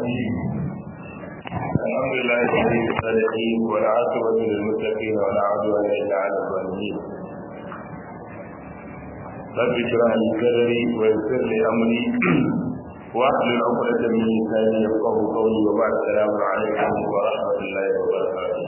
الحمد لله الذي الصالحين والعاقبة للمتقين ولا عدوان إلا على الظالمين رب اشرح لي صدري ويسر لي أمري واحلل عقدة من لساني يفقه قولي وبعد السلام عليكم ورحمة الله وبركاته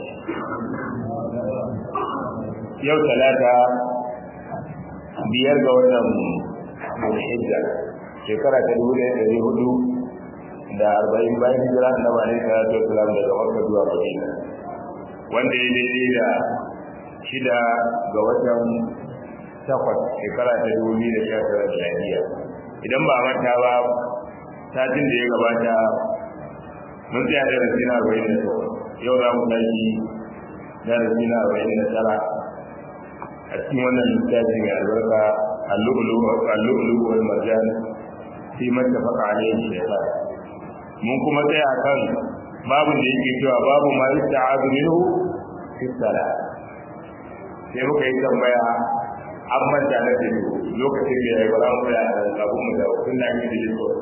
يوم ثلاثة biyar ga watan Zulhijja shekara ta dubu ɗaya ɗari hudu da arba'in bayan hijira na bani salatu wasalam daga Makka zuwa Madina wanda ya daidai da shida ga watan takwas shekara ta dubu biyu da sha tara da lafiya idan ba manta ba satin da ya gabata mun tsaya da rasi na arba'in da takwas yau za mu tashi da rasi na arba'in da tara a cikin wannan littafi mai albarka al-lu'lu wal marjan fi mattafaqa alayhi shaytan mun kuma tsaya kan babun da yake cewa babu ma yasta'adu minhu fi salat sai muka yi tambaya an manta na da lokacin da ya yi bara mu da kafin mu da kun da yake da so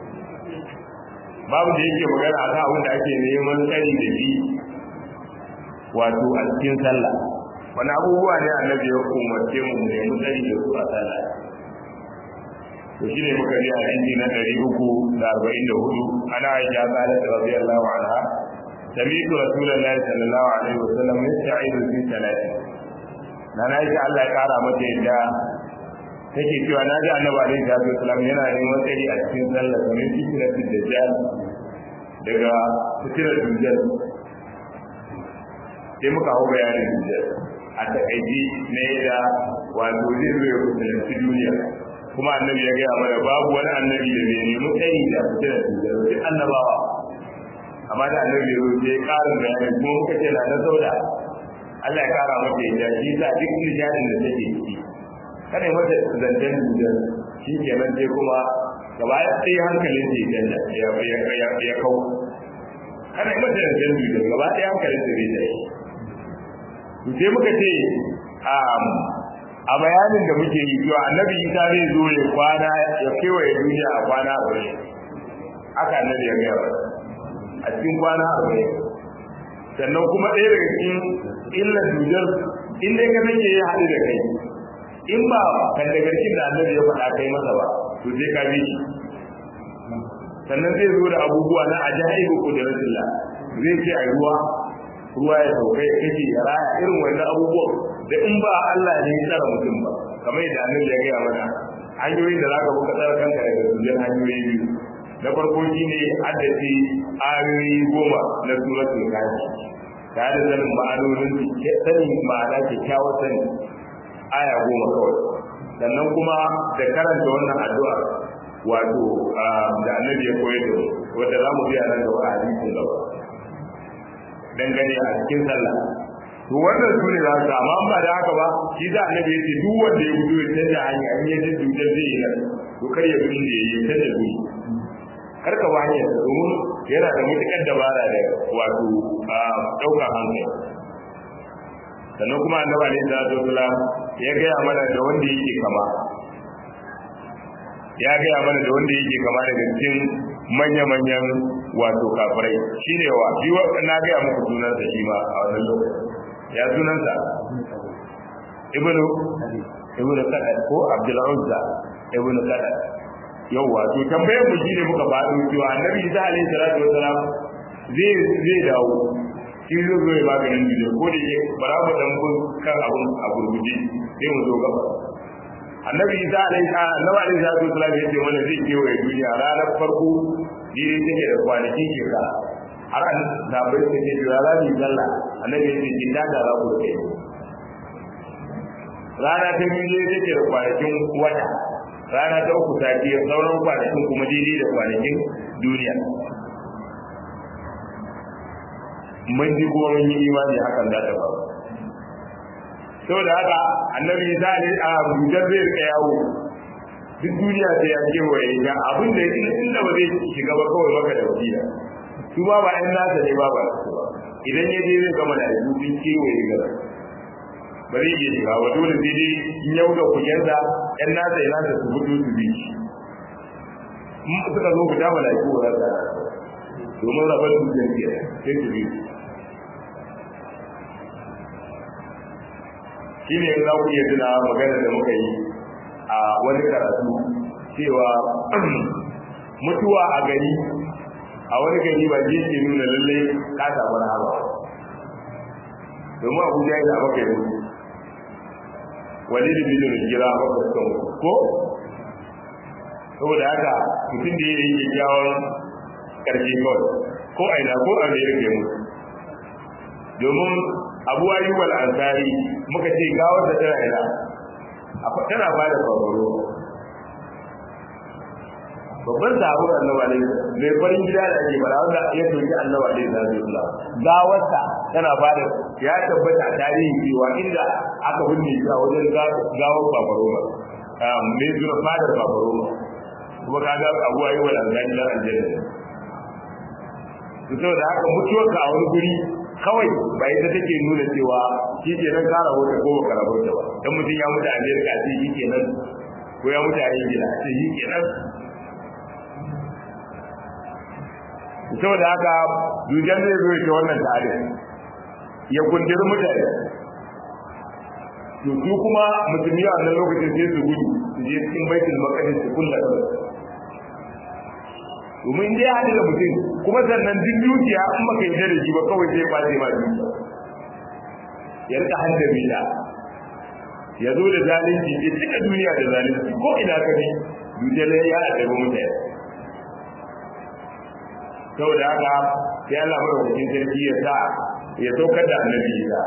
babu da yake magana akan abin da ake neman tsari da shi wato a cikin sallah wani abubuwa ne annabi ya umarce mu ne mu tsari da su a sallah to shi ne muka ji hadisi na ɗari uku da arba'in da hudu ana aisha qalat radiyallahu anha sami'tu rasulullahi sallallahu alaihi wasallam yasta'idu fi salati na na aisha Allah ya kara mata yadda take cewa na ji annabi alaihi salatu wasallam yana neman tsari a cikin sallah kamar fitnatul dajjal daga fitnar dajjal sai muka hau bayanin dajjal a takaici na yadda wato zai zo ya kusuranci duniya kuma annabi ya gaya mana babu wani annabi da bai nemi tsayi da fitinar dujjal duk annabawa amma da annabi ya zo sai karin bayani kuma muka ce na na sauda Allah ya kara mata ya shi sa duk nishadin da take ciki kada ya mata zancen dujjal shi kenan sai kuma gaba sai hankalin ta ya ya ya kau kada ya mata zancen dujjal gaba ɗaya hankalin ta zai tashi sai muka ce a bayanin da muke yi cewa annabi isa zai zo ya kwana ya kewaye duniya a kwana arba'in aka annabi ya gaya a cikin kwana arba'in sannan kuma ɗaya daga cikin illar dujar in dai ka nake ya haɗu da kai in ba kan da garkin da annabi ya faɗa kai masa ba to sai ka bi shi sannan zai zo da abubuwa na ajaibu kudratillah zai ce a ruwa ruwa ya sauka ya kace ya raya irin wannan abubuwan da in ba Allah ne ya tsara mutum ba kamar yadda annabi ya gaya mana hanyoyin da zaka buka tsara kanka daga dukkan hanyoyi biyu na farko shine haddace ayoyi goma na suratul kafi tare da sanin ma'anonin sanin ma'ana kyakkyawar sani aya goma kawai sannan kuma da karanta wannan addu'a wato da annabi ya koyar da mu wanda za mu biya nan gaba a hadisin gaba dangane a cikin sallah to wannan su ne za su amma ba da haka ba shi da annabi yace duk wanda ya gudu ya canja hanya an yi jin dukkan zai yi nan to kar ya gudu da ya canja guri kar ka ba hanyar domin yana da mutukar dabara da wato ɗaukar hankali sannan kuma annabi alaihi salatu wasalam ya gaya mana da wanda yake kama ya gaya mana da wanda yake kama daga cikin manya-manyan wato kafirai shi ne wa shi na gaya muku sunansa shi ma a wannan lokacin ya sunansa ibnu ibnu kadad ko abdul uzza ibnu kadad yawwa to tambayar mu shine muka faɗo cewa annabi isa alaihi salatu wasalam zai zai dawo shi zai zo ya maganin duniya ko da ke bara mu dan bin kan abun a gurguje sai mu zo gaba annabi isa alaihi annabi alaihi salatu wasalam ya ce mana zai kewaye duniya ranar farko dire take da kwanakin shekara har an zabai ta ce jira za mu zalla annabi ya ce kin da za ku kai rana ta biyu ne take da kwanakin wata rana ta uku ta ce sauran kwanakin kuma daidai da kwanakin duniya mun ji kuma mun yi imani hakan za ta faru saboda haka annabi isa ne a rujar zai rika yawo duk duniya sai ya kewaye ga abin da inda ba zai shiga ba kawai maka da wasiya su ba ba ɗan nasa ne ba ba su ba idan ya je zai gama da su sun kewaye gara ba zai iya shiga ba dole sai dai in yau da kujensa ɗan nasa ya nasa su fito su bi shi in suka zo fita mala'iku ba za su domin rabar dukiyar ke sai su bi shi ne za ku iya tuna magana da muka yi a wani karatu cewa mutuwa a gari a wani gari ba zai ke nuna lallai ka samu rahama domin abuja yana maka yi wani da biliyon gira maka suka mutu ko saboda haka mutum da ya yi kyakkyawan karshe kawai ko aina ko a mai rike mutu domin abu ayyub al-ansari muka ce gawar da tana ina tana ba da babaro babban sahabin annabi alaihi mai farin gida da ake bara wanda ya soki annabi alaihi sallallahu gawarsa tana ba da ya tabbata a tarihin cewa inda aka binne shi a wajen gawar babaro ba mai zuwa fadar babaro ba kuma kaga abu ayyub al-ansari da aljanna saboda haka mutuwarka a wani guri kawai ba ita take nuna cewa shi ke nan kara wata ko ba kara wata ba dan mutum ya mutu a Amerika sai shi ke nan ko ya mutu a Ingila sai shi ke nan saboda haka dujan zai zo ya wannan tare ya kundiri mutane to su kuma musulmi a wannan lokacin sai su gudu su je cikin baitul maqdis su kulla domin dai haɗu da mutum kuma sannan duk dukiya in baka yarda da shi ba kawai sai kwace ma dukiya ya rika haddami da ya zo da zalunci ya cika duniya da zalunci ko ina ka bi dukiyar ya addabi mutane saboda haka sai Allah madaukakin sarki ya sa ya saukar da annabi Isa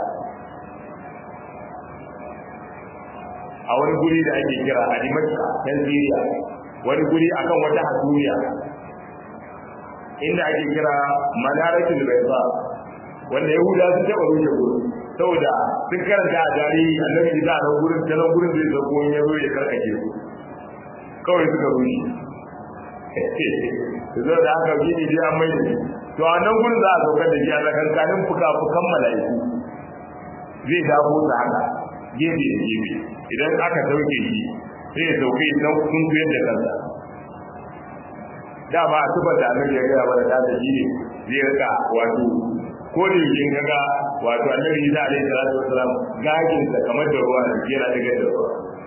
a wani guri da ake kira a Dimashq can Syria wani guri akan wata hasumiya inda ake kira manaratul bayda wanda yahuda sun taba rushe gurin saboda sun karanta a tarihi annabi isa a gurin ta nan gurin zai zako ya zo ya karkace su kawai suka rushe zo da aka gini dai an mai da shi to a nan gurin za a saukar da shi a tsakankanin fuka-fukan mala'iku zai dafo ta haka gefe da gefe idan aka sauke shi sai ya sauke shi nan sun kuyar da kansa dama a tubar da annabi ya gaya mana da shi ne zai rika wato ko da yake kaga wato annabi Isa alaihi salatu wasalam gagin sa kamar da ruwa da yana daga da ruwa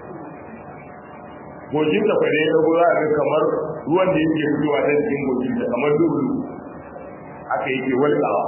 gojin da fa dai dago za ga kamar ruwan da yake fitowa ta cikin gojin da kamar dubu aka yake walƙawa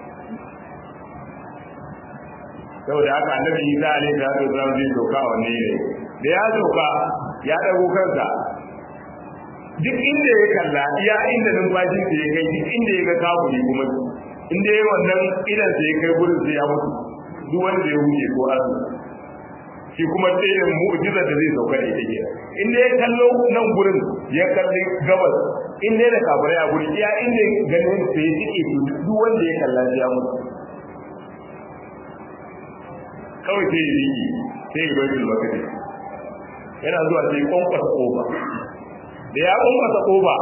saboda haka annabi Isa alaihi salatu wasalam zai doka wannan ne da ya doka ya dago kansa duk inda ya kalla iya inda numfashin da ya kai duk inda ya ga kabuli kuma inda ya wannan idan sai ya kai gurin sai ya mutu duk wanda ya huce ko azu shi kuma tsayin mu'jizar da zai sauka da ita ke inda ya kallo nan gurin ya kalli gabas inda ya da kafirai a gurin iya inda ganin sai ya tike duk wanda ya kalla sai ya mutu kawai sai ya riki sai ya bai makare yana zuwa sai kwankwasa kofa da ya ummata koba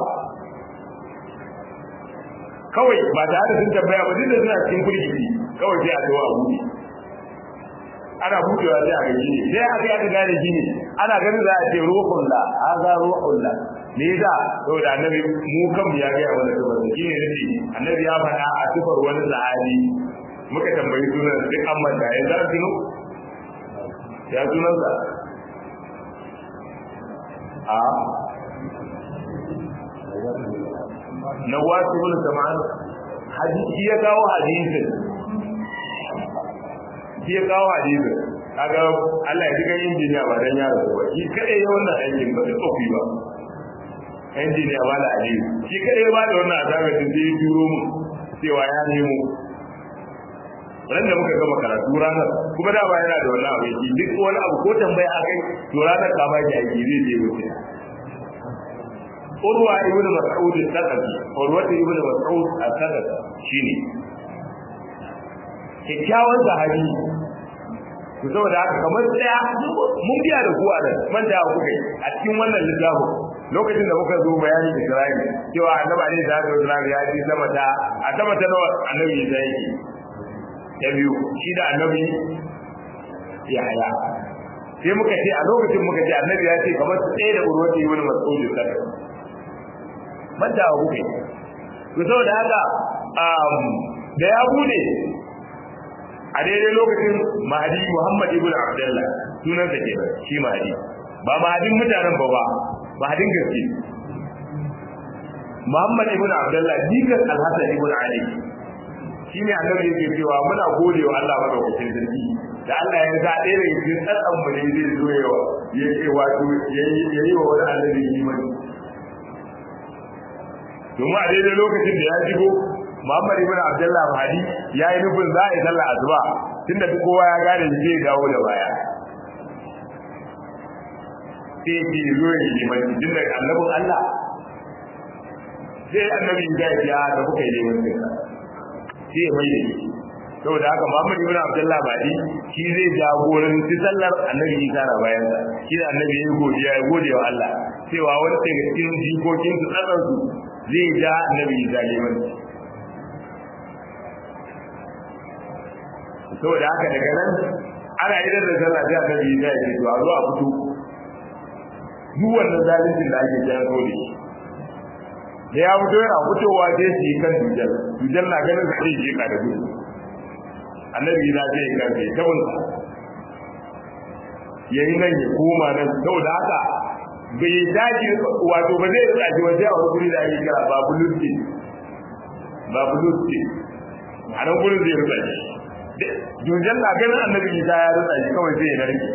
kawai ba tare da sun tambaya ba duk da suna cikin kurkiki kawai sai a tawo a buɗe ana buɗewa sai a ga shi sai aka yi aka gane shi ne ana ganin za a ce ruhun la haza ruhun la ne da saboda annabi mu kan ya ga wani sifar da shine nace annabi ya faɗa a sifar wani sahabi muka tambayi sunan duk an manta ya za tuno ya sunansa a na wasu bin sama'an hadisi ya kawo hadisin shi ya kawo hadisin kaga Allah ya ji kan injiniya ba dan yaro ba shi kadai ya wannan aikin ba tsofi ba injiniya ba da aliyu shi kadai ya ba da wannan azabar da zai turo mu cewa ya nemo ran da muka gama karatu ranar kuma da ba yana da wannan abin shi duk wani abu ko tambaya akai to ranar ka ba ki aiki zai je wuce urwa ibn mas'ud al-thaqafi urwa ibn mas'ud al-thaqafi shine kikkiawan sahabi ku saboda haka kamar daya mun biya da ku a nan man da ku kai a cikin wannan littafi lokacin da muka zo bayani da Isra'il cewa annabi alaihi salatu wasallam ya ji sama ta a sama ta nawa annabi ya yi ta biyu shi da annabi ya haya sai muka ce a lokacin muka ce annabi ya ce kamar tsaye da urwati ibn mas'ud al-thaqafi manta wa kuke to to saboda haka da ya bude a daidai lokacin mahadi muhammad ibn abdullah sunan sa kenan shi mahadi ba mahadin mutanen ba ba mahadin gaske muhammad ibn abdullah dikan alhassan ibn ali shi ne annabi yake cewa muna gode wa Allah madaukakin sarki da Allah ya ga ɗaya daga cikin tsatsan mu ne zai zo yawa ya ce wato yayi wa wani annabi imani domin a daidai lokacin da ya shigo Muhammad ibn Abdullah Mahdi ya yi nufin za a yi sallah asuba tunda duk kowa ya gane shi zai dawo da baya sai ki zo ya yi mai tun da annabin Allah sai annabi ya ce ya da kuka yi neman sai sai ya mai da shi saboda haka Muhammad ibn Abdullah Mahdi shi zai jagoranci sallar annabi Isa na bayan sa shi da annabi ya godiya ya gode wa Allah cewa wani daga cikin jikokin su tsaron su zai ja annabi Isa neman saboda haka daga nan ana idan da sallah sai annabi Isa ya ce to a zo a fito duk wannan zalincin da ake jan so da shi da ya fito yana fitowa sai su yi kan dujal dujal na ganin su sai je ka da gudu annabi Isa sai ya karfe ta bunsa yayi nan ya koma nan saboda haka bai dace wato ba zai tsaji waje a wani guri da ake kira babu lutti babu lutti a nan gurin zai rutsa shi Junjan na ganin annabi Isa ya rutsa shi kawai zai narke.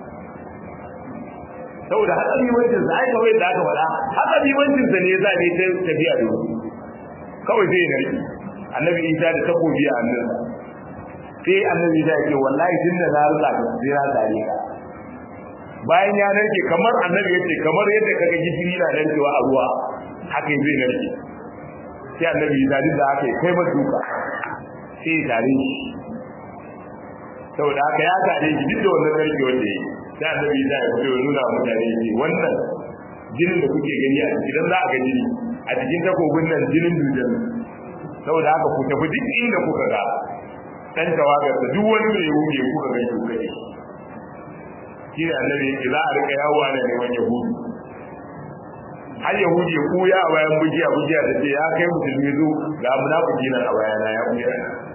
Saboda hatsari wancin sa ai kawai da aka faɗa hatsari wancin sa ne za ne ta tafiya da wuri. Kawai zai narke. Annabi Isa da takobi a hannun sai annabi Isa ya ce wallahi tun da na rutsa ka sai na tare ka. Bayan ya narke kamar annabi ya ce kamar yadda kaga gishiri na narkewa a ruwa haka zai narke. Sai annabi Isa duk da haka ya kai masa duka. Sai ya tare shi. saboda haka ya gane shi duk da wannan sarki wanda yi sai annabi ya ya fito nuna wa mutane shi wannan jinin da kuke gani a cikin za a ga jini a cikin takobin nan jinin dujan saboda haka ku tafi duk inda kuka ga dan tawagar da duk wani mai wuce kuka ga shi kuka shi ne annabi yake za a rika yawo ana neman yahudu har yahudi ya kuya a bayan bujiya bujiya da ce ya kai musulmi zo ga munafiki nan a bayana ya kuya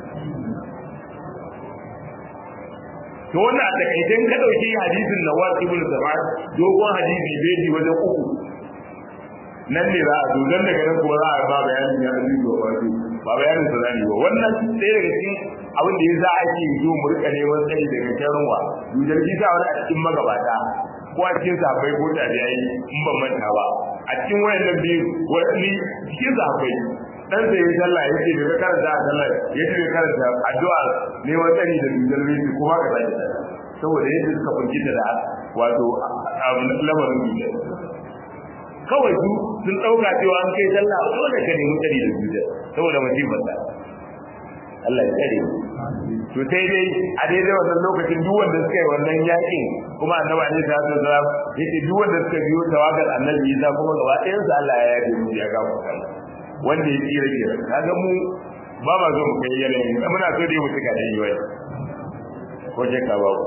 to wannan a takaitan ka dauki hadisin Nawaz ibn Zaman dogon hadisi beji wajen uku nan ne za a zo dan daga nan kuma za a ba bayanin ya da zuwa wato ba bayanin sa zani ba wannan sai daga cikin abin da yasa ake zo mu rika neman tsari daga sharruwa dujar kisa wani a cikin magabata ko a cikin sahabbai ko tabi'ai in ban manta ba a cikin wayannan biyu wani cikin sahabbai dan sai ya sallah ya ce daga karanta a sallah ya ce karanta addu'a ne wani tsari da dindar rinji kuma ka sake saboda yadda suka fahimta da wato lamarin dindar kawai su sun ɗauka cewa an kai sallah dole ka nemi tsari da dindar saboda musibar ta Allah ya tsare to sai dai a daidai wannan lokacin duk wanda suka yi wannan yakin kuma annabi alaihi salatu wasalam yace duk wanda suka biyo tawagar annabi Isa kuma gaba ɗayan su Allah ya yabe mu ya gafarta wanda ya tsira ke kaga mu ba ma zo mu kai yanayin muna so dai mu cika da yiwai ko je ka babu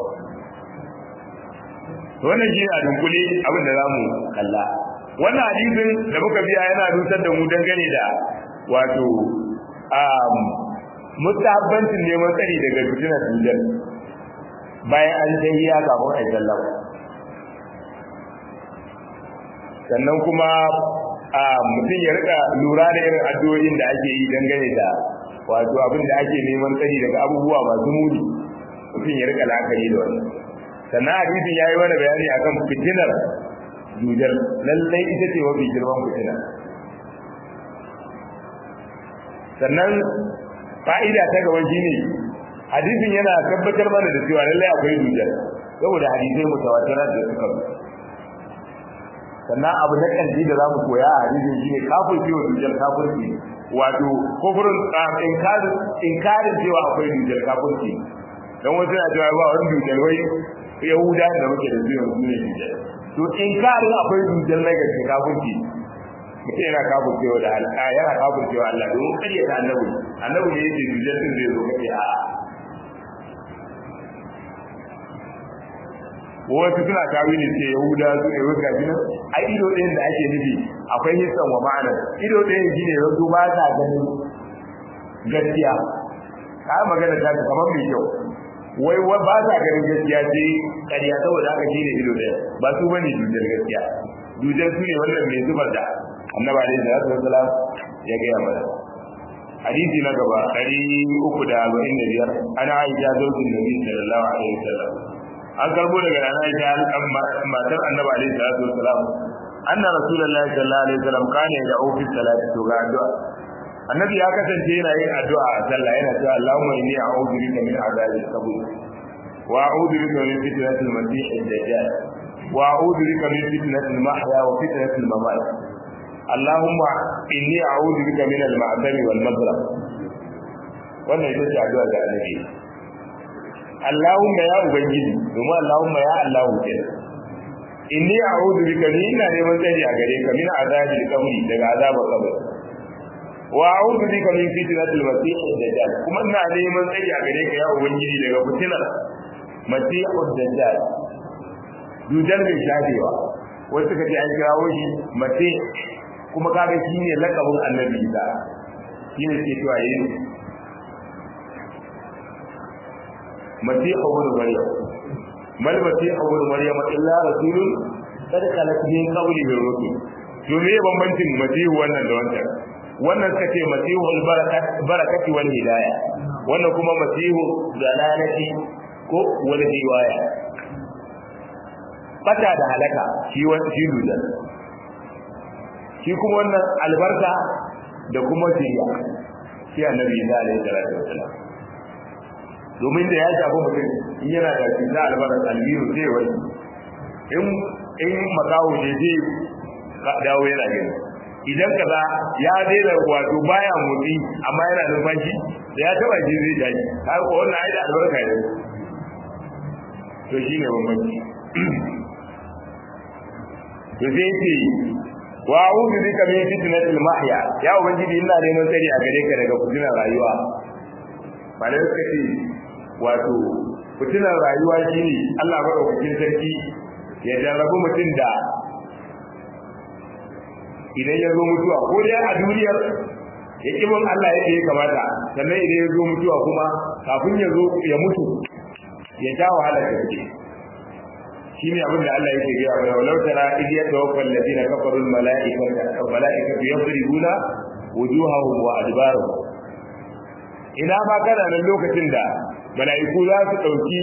to wannan shi a dunkule abin da zamu kalla wannan hadisin da muka biya yana nusar da mu dangane da wato um mutabbancin neman tsari daga fitinar dujal bayan an tahiya kafin a sallama sannan kuma mutum ya rika lura da irin addu'o'in da ake yi dangane da wato abin da ake neman tsari daga abubuwa masu muni mutum ya rika la'akari da wannan sannan hadisin ya yi mana bayani akan fitinar dujal lallai ita ce mafi girman fitina sannan fa'ida ta gaba shine hadisin yana tabbatar mana da cewa lallai akwai dujal saboda hadisai mutawatirar da suka sannan abu na ƙarshe da za mu koya a hadisin shine kafirci wa dujal kafirci wato kufurin inkarin inkarin cewa akwai dujal kafirci dan wasu na cewa ba wani dujal wai yahuda da muke da zuwa su ne dujal to inkarin akwai dujal na gaske kafirci mutum yana kafircewa da Allah yana kafircewa Allah domin kariya ta annabi annabi ne yake dujal din zai zo kace a'a wasu suna tawili ce yahuda su ne wai gashi nan a ido ɗayan da ake nufi akwai hissan wa ma'ana ido ɗayan shi ne yanzu ba ta ganin gaskiya ka magana ta kamar mai kyau wai wa ba ta ganin gaskiya ce ƙarya saboda haka shi ne ido ɗaya ba su bane dujar gaskiya dujar su ne wannan mai zubar da annaba alaihi salatu wasalam ya gaya mana hadisi na gaba ɗari uku da arba'in da biyar ana aisha zaujin nabi sallallahu alaihi wasallam an karbo daga rana aisha matar annabi alaihi salatu wasalam anna rasulullahi sallallahu alaihi wasallam kana da ofis salati to ga addu'a annabi ya kasance yana yin addu'a a sallah yana cewa Allahumma inni a'udhu bika min azabil qabr wa a'udhu bika min fitnatil masih ad-dajjal wa a'udhu bika min fitnatil mahya wa fitnatil mamat Allahumma inni a'udhu bika min al-ma'tami wal maghrib wannan ita ce addu'a da annabi Allahumma ya ubangiji domin Allahumma ya Allah ke inni a'udhu bika ni ina neman tsari a gare ka min azabil qabri daga azabar qabri wa a'udhu bika min fitnatil masih ad-dajjal kuma ina neman tsari a gare ka ya ubangiji daga fitinar masih ad-dajjal dujal mai shafewa wasu suka ce an kirawo shi mace kuma kaga shi ne lakabin annabi isa shi ne ke cewa yin masihu ibn maryam mal masihu ibn maryam illa rasulun qad khalat min qablihi rusul to me bambancin masihu wannan da wancan wannan suka ce masihu al-barakat barakati wal hidayah wannan kuma masihu dalalati ko wal hiwaya bata da halaka shi wani shi dudan shi kuma wannan albarka da kuma shiriya shi annabi da alaihi salatu wasallam domin da ya shafi mutum in yana da cuta albarka albiru zai wani in in makawo ne zai dawo yana gani idan kaza ya daina wato baya motsi amma yana numfashi da ya taba shi zai tashi har ko wannan ai da albarka ne to shine bambanci to sai ce wa a'udhu bika min fitnatil mahya ya ubangiji ina neman tsari a gare ka daga fitinar rayuwa malai suka ce wato fitinar rayuwa shine Allah madaukakin sarki ya jarrabu mutum da idan ya zo mutuwa ko dai a duniyar ya kibin Allah yadda ya kamata sannan idan ya zo mutuwa kuma kafin ya zo ya mutu ya ja wahala gaske shi ne abin da Allah yake gaya mana walau tara idh yatawaffa alladhina kafaru almalaikata almalaikatu yadribuna wujuhahum wa adbarahum ina ma kana nan lokacin da mala'iku za su dauki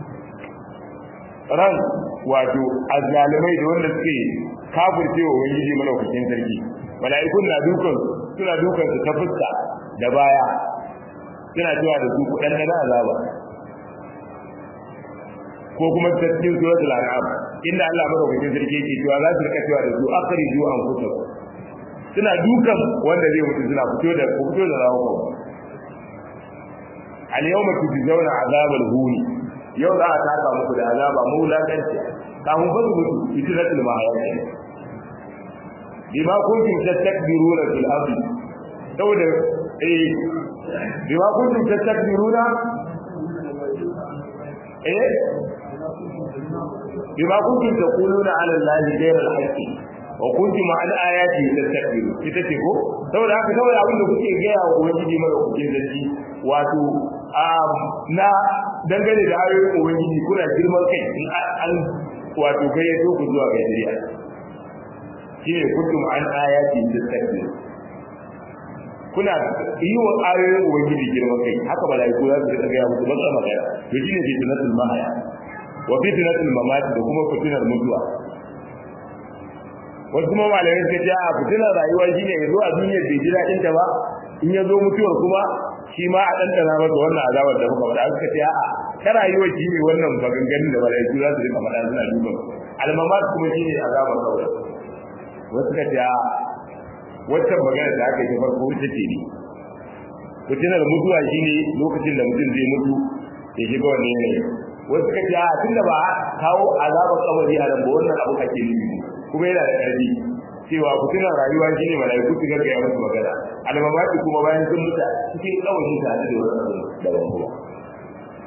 ran wato azzalimai da wanda suke kafirce wa ubangiji malaukakin sarki mala'ikun na dukan suna dukan su ta fuska da baya suna cewa da su kudan da azaba ko kuma ta cikin suratul an'am inda Allah madaukakin sarki yake cewa za su rika cewa da su akhriju anfusakum suna dukan wanda zai mutu suna fito da fito da rawo al yawma tujzauna azabal huni yau za a taka muku da azaba mu lakanci kafin fa su mutu fitnatul mahayati bima kuntum tastakbiruna fil ardi saboda eh bima kuntum tastakbiruna eh bima kuntum taquluna ala allahi ghayra al-haqqi wa kuntum an ayati tastakbiru ita ce ko saboda haka saboda abin da kuke gaya wa ubangiji mara kuke zargi wato na dangane da ayoyin ubangiji kuna girman kai in an wato gayyato ku zuwa ga shari'a shine kuntum an ayati tastakbiru kuna yi wa ayoyin ubangiji girman kai haka malaiku za su ga musu ba sa magana to shine fitnatul mahaya wa fitnatul mamat da kuma fitnar mutuwa wasu kuma malamai suka ce a fitnar rayuwa shine ya zo a duniyar bai ji daɗin ta ba in ya zo mutuwar kuma shi ma a ɗanɗana masa wannan azabar da muka faɗa suka ce a'a ta rayuwar shi ne wannan maganganun da malaiku za su rika faɗa suna duba almamat kuma shi ne azabar kawai wasu suka ce a'a waccan magana da aka yi ta farko ita ce ne fitinar mutuwa shine lokacin da mutum zai mutu ya shiga wannan yanayi wasu suka ce a tunda ba kawo azabar kabari a nan ba wannan abu ake nufi kuma yana da ƙarfi cewa fitinar rayuwa shine malaiku su gaggaya musu magana almamaki kuma bayan sun mutu cikin kawai tare da wani abu daban kuma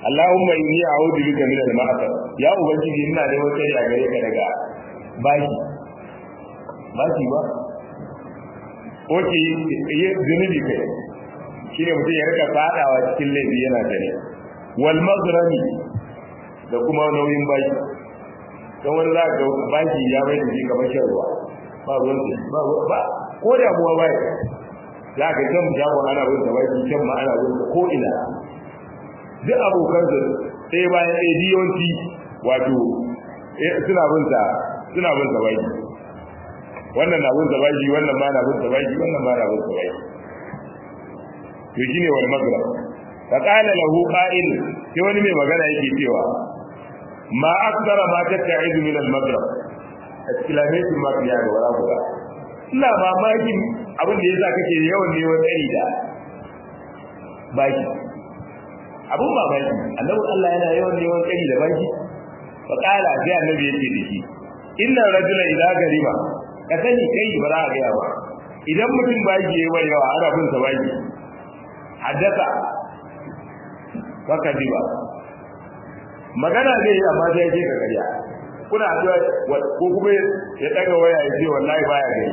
Allahumma inni a'udhu bika min al-ma'asar ya ubangiji ina da wata a gare ka daga baki baki ba oke yi zunubi kai shine mutum ya rika fadawa cikin laifi yana gani wal maghrami da kuma nauyin baki don wani za ka baki ya bai da shi kamar shan ruwa ba ruwan ba ba ko da buwa ba za ka can jago ana bin da baki can ma ana bin ko ina duk abokan su sai bayan ɗaya diyonci wato suna bin sa suna bin sa baki wannan na bin sa baki wannan ma na bin sa baki wannan ma na bin sa baki to shine wal magrib fa qala lahu qa'il sai wani mai magana yake cewa ma akthara ma tatta'idu min al magrib exclamation mark ya ga wala guda ina mamaki abin da yasa kake yawan neman tsari da baki abun mamaki annabi Allah yana yawan neman tsari da baki fa qala sai annabi yake da shi inna rajula idza gariba ka sani kai ba za a ga ba idan mutum baki yayi yawa ana bin sa baki haddasa baka diba magana zai yi amma sai ke ka gariya kuna addu'a ko kuma ya daga waya ya ce wallahi baya gari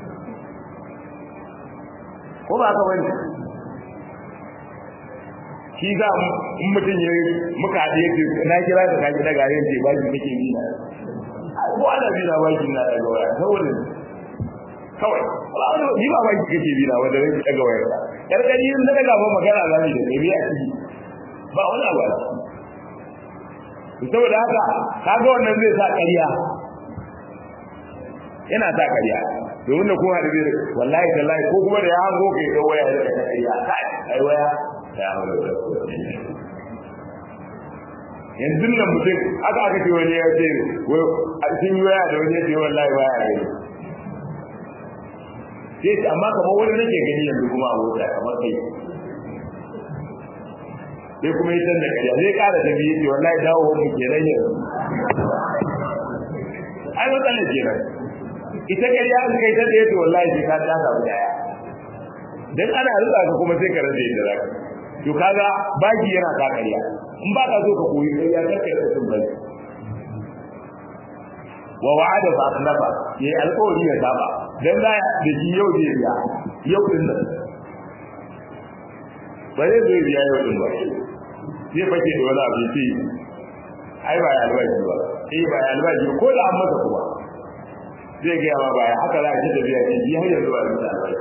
ko ba ka wani shi za in mutum ya muka haɗe ya ce na kira ka kaji daga yin ce ba shi kake bi na ko ana bi na ba shi na daga waya saboda kawai ni ba ba shi kake bi na wanda zai daga waya karkari yin daga gaban magana za mu da ɗabi a ciki ba wani abu a ciki saboda haka kaga wannan zai sa ƙarya yana sa ƙarya domin da kun haɗu zai wallahi tallahi ko kuma da ya hango ka yi waya da ƙarya kai ai waya ya hango da yanzu nan mutum aka aka ce wani ya ce sun yi waya da wani ya ce wallahi waya gani sai ce amma kamar wani nake gani yanzu kuma a mota kamar kai sai kuma yi san da kariya zai kara da biyu ce wallahi dawo mu kenan yanzu ai matsala kenan ita kariya an kai ta da yace wallahi sai ka ta samu daya dan ana rutsa ka kuma sai ka rage da zaka to kaga baki yana ka kariya in ba ka so ka koyi kariya kar ka rasa baki wa wa'ada fa akhlafa yayi alƙawari ya saba dan za da shi yau zai biya yau din nan ba zai zai biya yau din ba zai fake da wani abu ce ai ba ya albashi ba eh ba ya albashi ko da an masa kuma zai ga ma baya haka za a ci tafiya ce ji har yanzu ba da albashi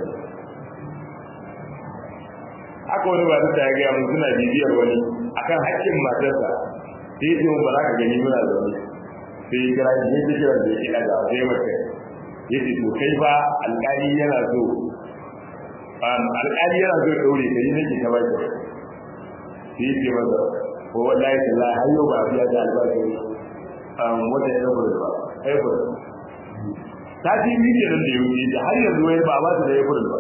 haka wani ba ta ya gaya mun suna bibiyar wani akan haƙƙin matarsa sai ya ce mun ba za ka gani muna zaune sai ya kira shi ya kira da yake daga sai mace ya ce to kai fa alƙali yana so alƙali yana so ya ɗaure ka yi nake ta baki sai ya ce masa ko wallahi tallahi har yau ba biya da albashi wata ya ɗaure ba april sati biyu kenan da ya wuce da har yanzu wai ba ba su da april ba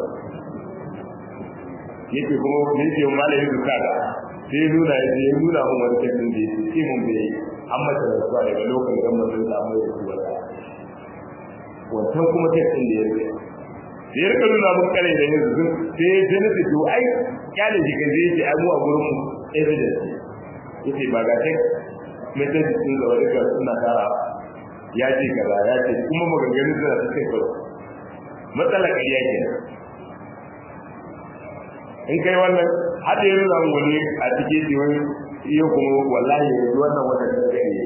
yake kuma yake malamin duka da sai ya nuna ya ya nuna mun wani kafin da ya ce mun bai an mata da zuwa daga lokacin da mun samu ya zuwa da wancan kuma kafin da ya rike sai ya rika nuna mun kare da yanzu sai ya ce nufi to ai kyale shi kan zai ce ai mu a gurin mu evidence yace ba ga tek message din da wani ka suna tara ya ce kaza ya ce kuma maganganun suna ta kai kawai matsalar ƙarya kenan in kai wannan hada yin zan wani a cikin shi wani iya kuma wallahi yanzu wannan wata da ta yi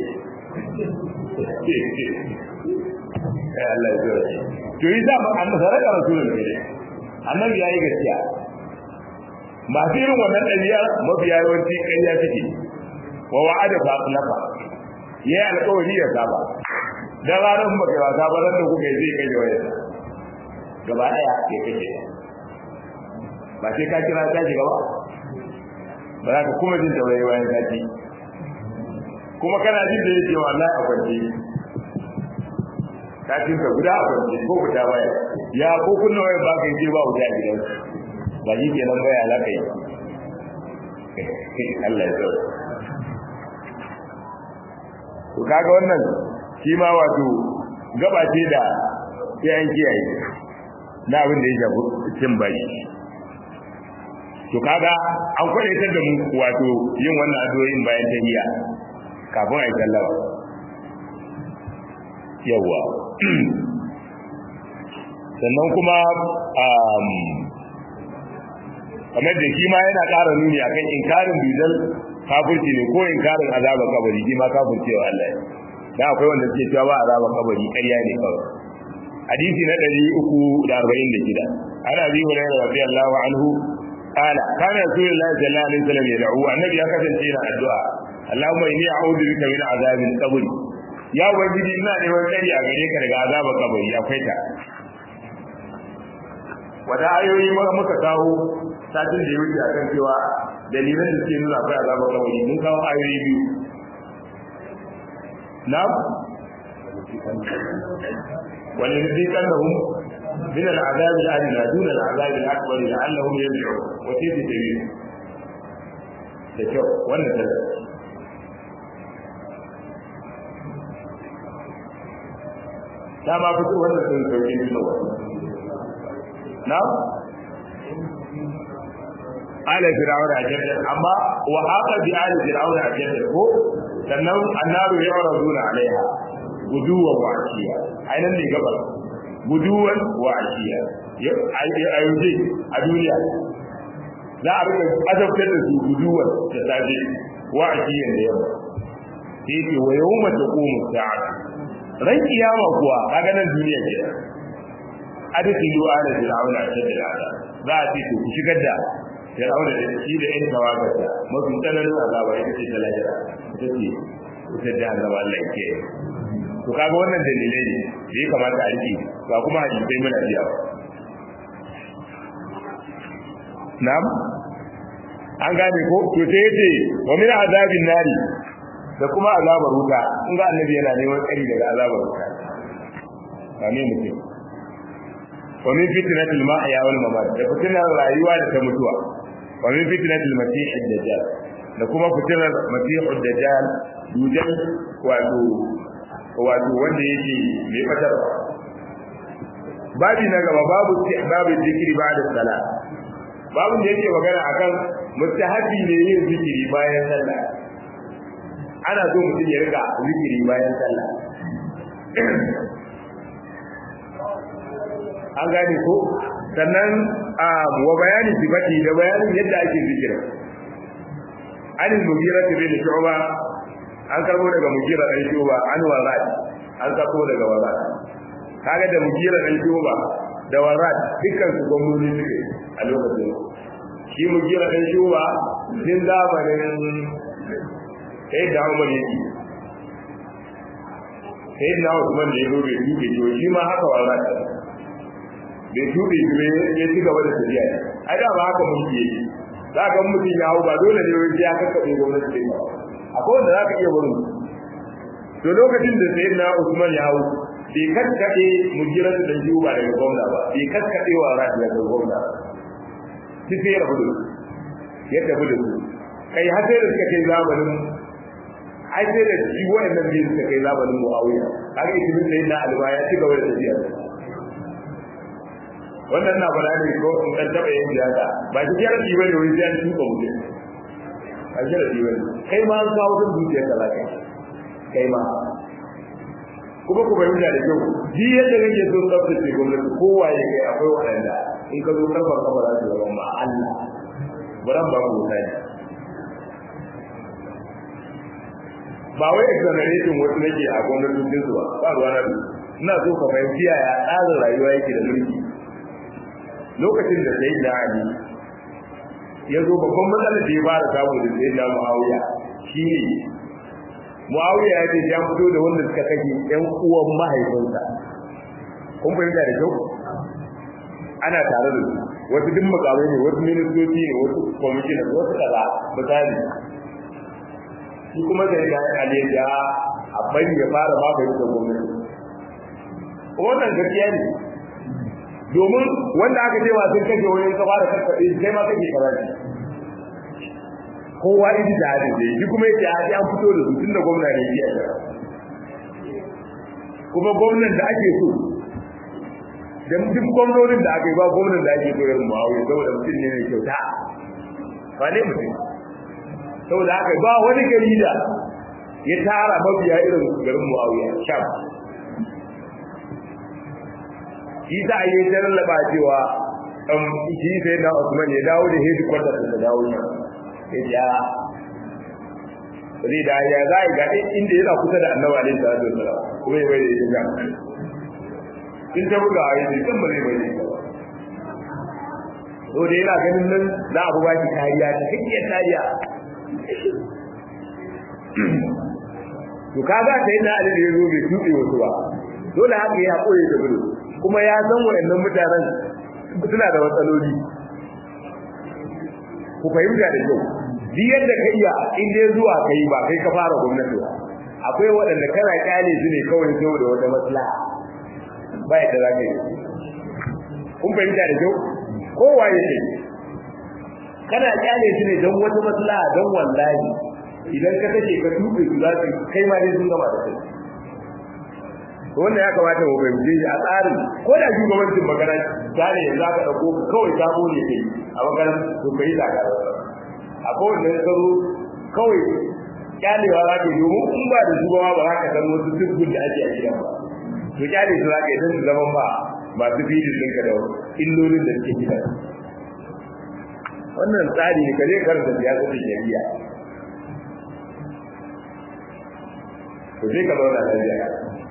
ya Allah ya zura to yi za an saraka rasulun ne annabi yayi gaskiya masu irin wannan ɗabi'a mafiya yawanci ƙarya take wa wa'ada fa akhlafa yayi alƙawari ya saba da ranar ba kai wasa ba ran da kuka yi zai kai wayar gaba ɗaya ya kace ba sai ka kira ta shiga ba ba za ka kuma jin taurayi bayan sati kuma kana jin da yake wallahi a kwance satin ka guda a kwance ko fita baya ya ko kunna wayar ba kai je ba wuta a gidan ba shi kenan baya za ka yi Allah ya tsoro to kaga wannan shi ma wato gaba ce da sai an kiyaye na abin da ya shafi cin baki to kaga an kwadaitar da mu wato yin wannan addu'o'in bayan tahiyya kafin a yi sallama yawa sannan kuma kamar da shi ma yana ƙara nuni akan inkarin bizal kafirci ne ko inkarin azabar kabari shi ma kafirci wa Allah da akwai wanda suke cewa ba azabar kabari ƙarya ne kawai hadisi na 346 ana bi hurairah radiyallahu anhu qala kana rasulullahi sallallahu alaihi wasallam yad'u annabi ya kasance yana addu'a Allahumma inni a'udhu bika min azabil qabr ya ubangiji ina neman tsari a gare ka daga azabar kabari akwai ta wata ayoyi muka kawo satin da ya wuce akan cewa dalilan da suke nuna akwai azabar kabari mun kawo ayoyi biyu na wani nufikan da hun min al'azab al'adina dun al'azab al'akbar la'allahum yarji'un wa fi tabi'in da kyau wannan da ta ma fito wannan sun sauke tunawa na ala fir'auna ajalla amma wa haqa bi ali fir'auna ajalla ko sannan annaru yu'raduna alaiha guduwan wa ashiya ainan ne gabar guduwan wa ashiya ayyuje a duniya za a rika azabtar da su guduwan da safe wa ashiyan da yamma sai ce wa yawma taqumu sa'a ran kiyama kuwa kaga nan duniya ke adkilu ala fir'auna ajalla za a ce ku shigar da Fir'auna da shi da ƴan tawagarsa mafi tsananin azaba ita ce ta lahira ita ce ita da azaba Allah ke to kaga wannan dalilai ne da ya kamata a rike ba kuma hadisai muna biya ba na'am an gane ko to sai yace wa min azabin nari da kuma azabar wuta in ga annabi yana neman tsari daga azabar wuta amin mutum wa min fitnatil mahya wal mamat da fitnar rayuwa da ta mutuwa wa min fitnatil masih ad-dajjal da kuma fitnar masih ad-dajjal dujal wato wato wanda yake mai fatar babi na gaba babu babu zikiri ba'da salat babu da yake magana akan mustahabi ne yin zikiri bayan sallah ana so mutum ya riga zikiri bayan sallah an gane ko sannan wa bayani sifati da bayanin yadda ake zikira an mugira ta bin shu'ba an karbo daga mugira dan shu'ba an warat an karbo daga warat kaga da mugira dan shu'ba da warat dukkan su gwamnati suke a lokacin shi mugira dan shu'ba din zamanin sai da Umar yake sai da Usman da ya zo bai duke shi ma haka warat bai tuɗe shi ne ya ci gaba da tafiya ai da ba haka mulki yake za ka mutum ya hau ba dole ne wai ya kakkaɓe gwamnati ne akwai wanda za ka iya wurin to lokacin da sai na usman ya hau bai kakkaɓe mujirar da shi ba daga gwamna ba bai kakkaɓe wa rafi daga gwamna shi sai ya rabu da su ya tafi da su kai har sai da suka kai zamanin ai sai da shi wa'annan biyu suka kai zamanin mu'awiya kaga itimin da yana alba ya ci gaba da tafiya wannan na fara ne ko in kan taba yin siyasa ba shi yar ji bane wani sai tuka mutum ba shi ji bane kai ma an kawo sun zuciya da lafiya kai ma kuma ku bayyana da kyau ji yadda kake so tsaftace gwamnati kowa ya kai akwai waɗanda in ka zo karfar kafa za su zama ma Allah baran ba ku wuta ne ba wai exoneration wasu nake a gwamnatocin su ba ba ruwa na ina so ka fahimci yaya tsarin rayuwa yake da mulki lokacin da sai da Ali ya zo babban matsalar da ya fara samu da sai da Muawiya shine Muawiya ya ce ya fito da wanda suka kashe ƴan uwan mahaifinsa kun fahimta da kyau ana tare da su wasu duk makamai ne wasu ministoci ne wasu kwamishinan wasu kaza misali shi kuma sai da Ali ya a bari ya fara magani da gwamnati wannan gaskiya ne domin wanda aka ce sun kashe wani ka fara kakkaɓe kai ma kake karatu kowa idi da hadin da shi kuma yake hadi an fito da su tun da gwamna ne yake a kuma gwamnan da ake so da duk gwamnonin da aka yi ba gwamnan da ake so irin muawiya saboda mutum ne mai kyauta ba ne mutum saboda haka ba wani gari da ya tara mabiya irin garin muawiya sham shi za a yi jarraba cewa shi sai na Usman ya dawo da headquarters da dawo ne ya zai da ya za ga inda yana kusa da annabi alaihi salatu wasallam kuma ya bai da ya in ta buga a yanzu kan ba zai bai da to da yana ganin nan za a ba shi kariya ta hanyar kariya to kaga sai na ali da yazo bai tuɗe wasu ba dole haka ya koyi da gudu kuma ya san wayannan mutanen suna da matsaloli ku fahimta da kyau duk yadda ka iya in dai zuwa kai ba kai ka fara gwamnati ba akwai waɗanda kana kyale su ne kawai saboda wata maslaha ba yadda za ka yi kun fahimta da kyau kowa ya ce kana kyale su ne don wata maslaha don wallahi idan ka kace ka tuɓe su za su kai ma dai sun gama da kai wannan ya kamata mu fahimce shi a tsarin ko da shugabancin magana gane yanzu aka ɗauko ka kawai ka ne kai a maganar to kai da ka a kowanne ya zo kawai kyalewa za ka yi domin in ba da shugaba ba za ka san wasu dukkan da ake a gidan ba to kyale su za ka yi don su zaman ba masu fidin ɗinka da illolin da suke gidan wannan tsari ne ka je karanta siyasar da shari'a to sai ka zauna lafiya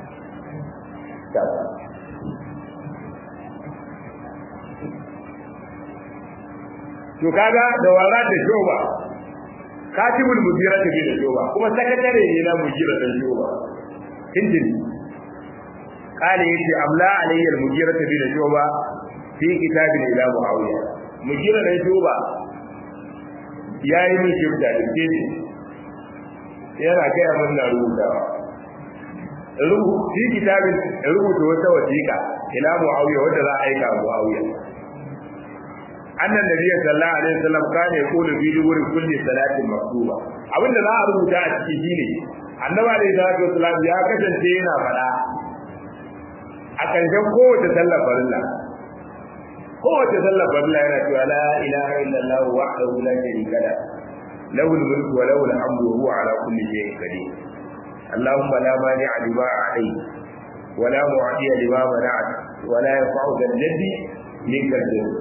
to kaga da wara da shoba katibul mudira ta bi da shoba kuma sakatare ne na mudira da shoba tintin kale yace amla alayya mudira ta bi da shoba fi kitabin ila muawiya mudira da shoba yayi min shibda da tintin yana kai mun na rubutawa rubu fi kitabin rubuta wata wasiqa ila muawiya wanda za a aika muawiya annan nabiyyi sallallahu alaihi wasallam kana yaqulu fi duburi kulli salatin maktuba abinda za a rubuta a ciki shine annabi alaihi salatu wasallam ya kasance yana fada a karshen kowace sallar farilla kowace sallar farilla yana cewa la ilaha illallah wahdahu la sharika la lahu al-mulku wa lahu al-hamdu wa huwa ala kulli shay'in qadir اللهم لا مانع لما أعطيت ولا معطي لما منعت ولا ينفع ذا الذي منك الجد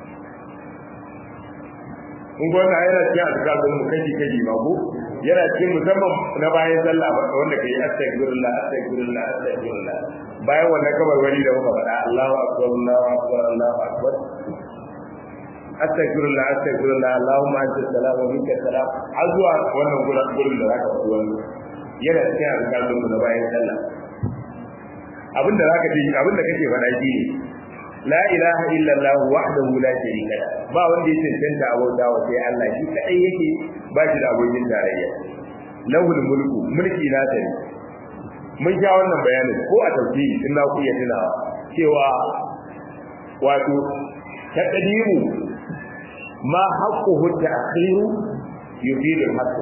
in gwamna yana cikin azkar mu kaji kaji ma ko yana cikin musamman na bayan sallah wanda kai astaghfirullah astaghfirullah astaghfirullah bayan wannan kabar wani da muka faɗa Allahu akbar Allahu akbar Allahu akbar astaghfirullah astaghfirullah Allahumma anta salam wa minka salam har zuwa wannan gurin gurin da zaka faɗi wannan yana cikin azkar mu na bayan sallah abinda zaka ji abinda kake faɗa shi la ilaha illallah wahdahu la sharika la ba wanda ya cancanta abota wa sai Allah shi kadai yake ba shi da abokin tarayya lahul mulku mulki na tare mun sha wannan bayanin ko a tafsiri in na ku iya tunawa cewa wato taqdimu ma haqquhu ta'khiru yufidu al-haqq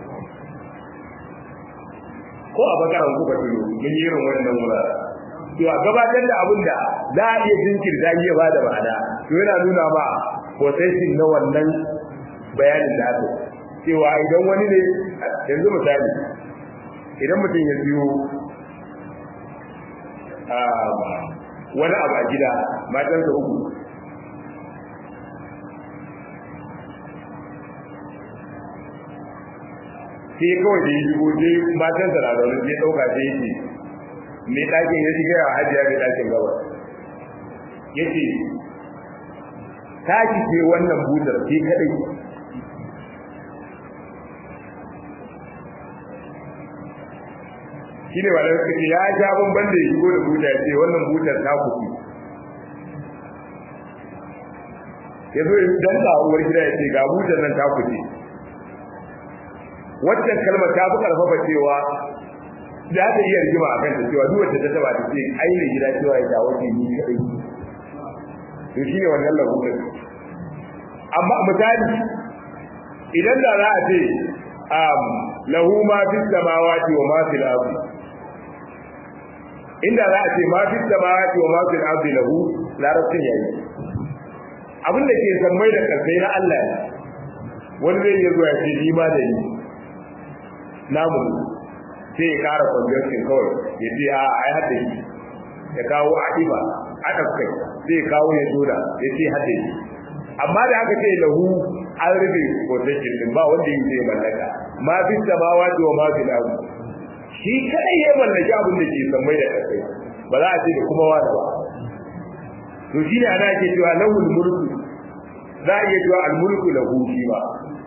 ko a bakaran kuka tuno mun yi irin wannan wurare to a gabatar da abin da za a iya jinkirta iya ba da ma'ana to yana nuna ba processing na wannan bayanin da aka cewa idan wani ne yanzu misali idan mutum ya biyo wani abu a gida matansa uku sai kawai da ya shigo sai matansa na zaune sai ɗauka sai yake mai ɗakin ya shiga a hajiya mai ɗakin gaba ya ce tashi ce wannan butar ce kaɗai shi ne wadda suka ce ya sha bamban da ya shigo da buta ce wannan butar ta kufi ya zo ya dan da uwar gida ya ce ga butar nan ta kufi waccan kalmar ta fi karfafa cewa da ta iya rigima a kanta cewa duk wacce ta taba ta ce ainihin gida cewa ya dawo ke ni kadai to shi ne wannan lahurin amma misali idan da za a ce lahu ma fi samawati wa ma fil ardi inda za a ce ma fi samawati wa ma fil ardi lahu larabcin yayi abin da ke sammai da karsai na Allah ne wani zai iya zuwa ce ni ma da ni namu sai ya kara conjunction kawai ya ce a ai hada yi ya kawo a iba a kai sai ya kawo ya zoda ya ce hada yi amma da aka ce lahu an rufe protection din ba wanda yi zai mallaka ma fi samawati wa ma fi lahu shi kai ya mallaki abin da ke sammai da kasai ba za a ce da kuma wani ba to shi ne ana ke cewa lahul mulku za a iya cewa al-mulku lahu shi ba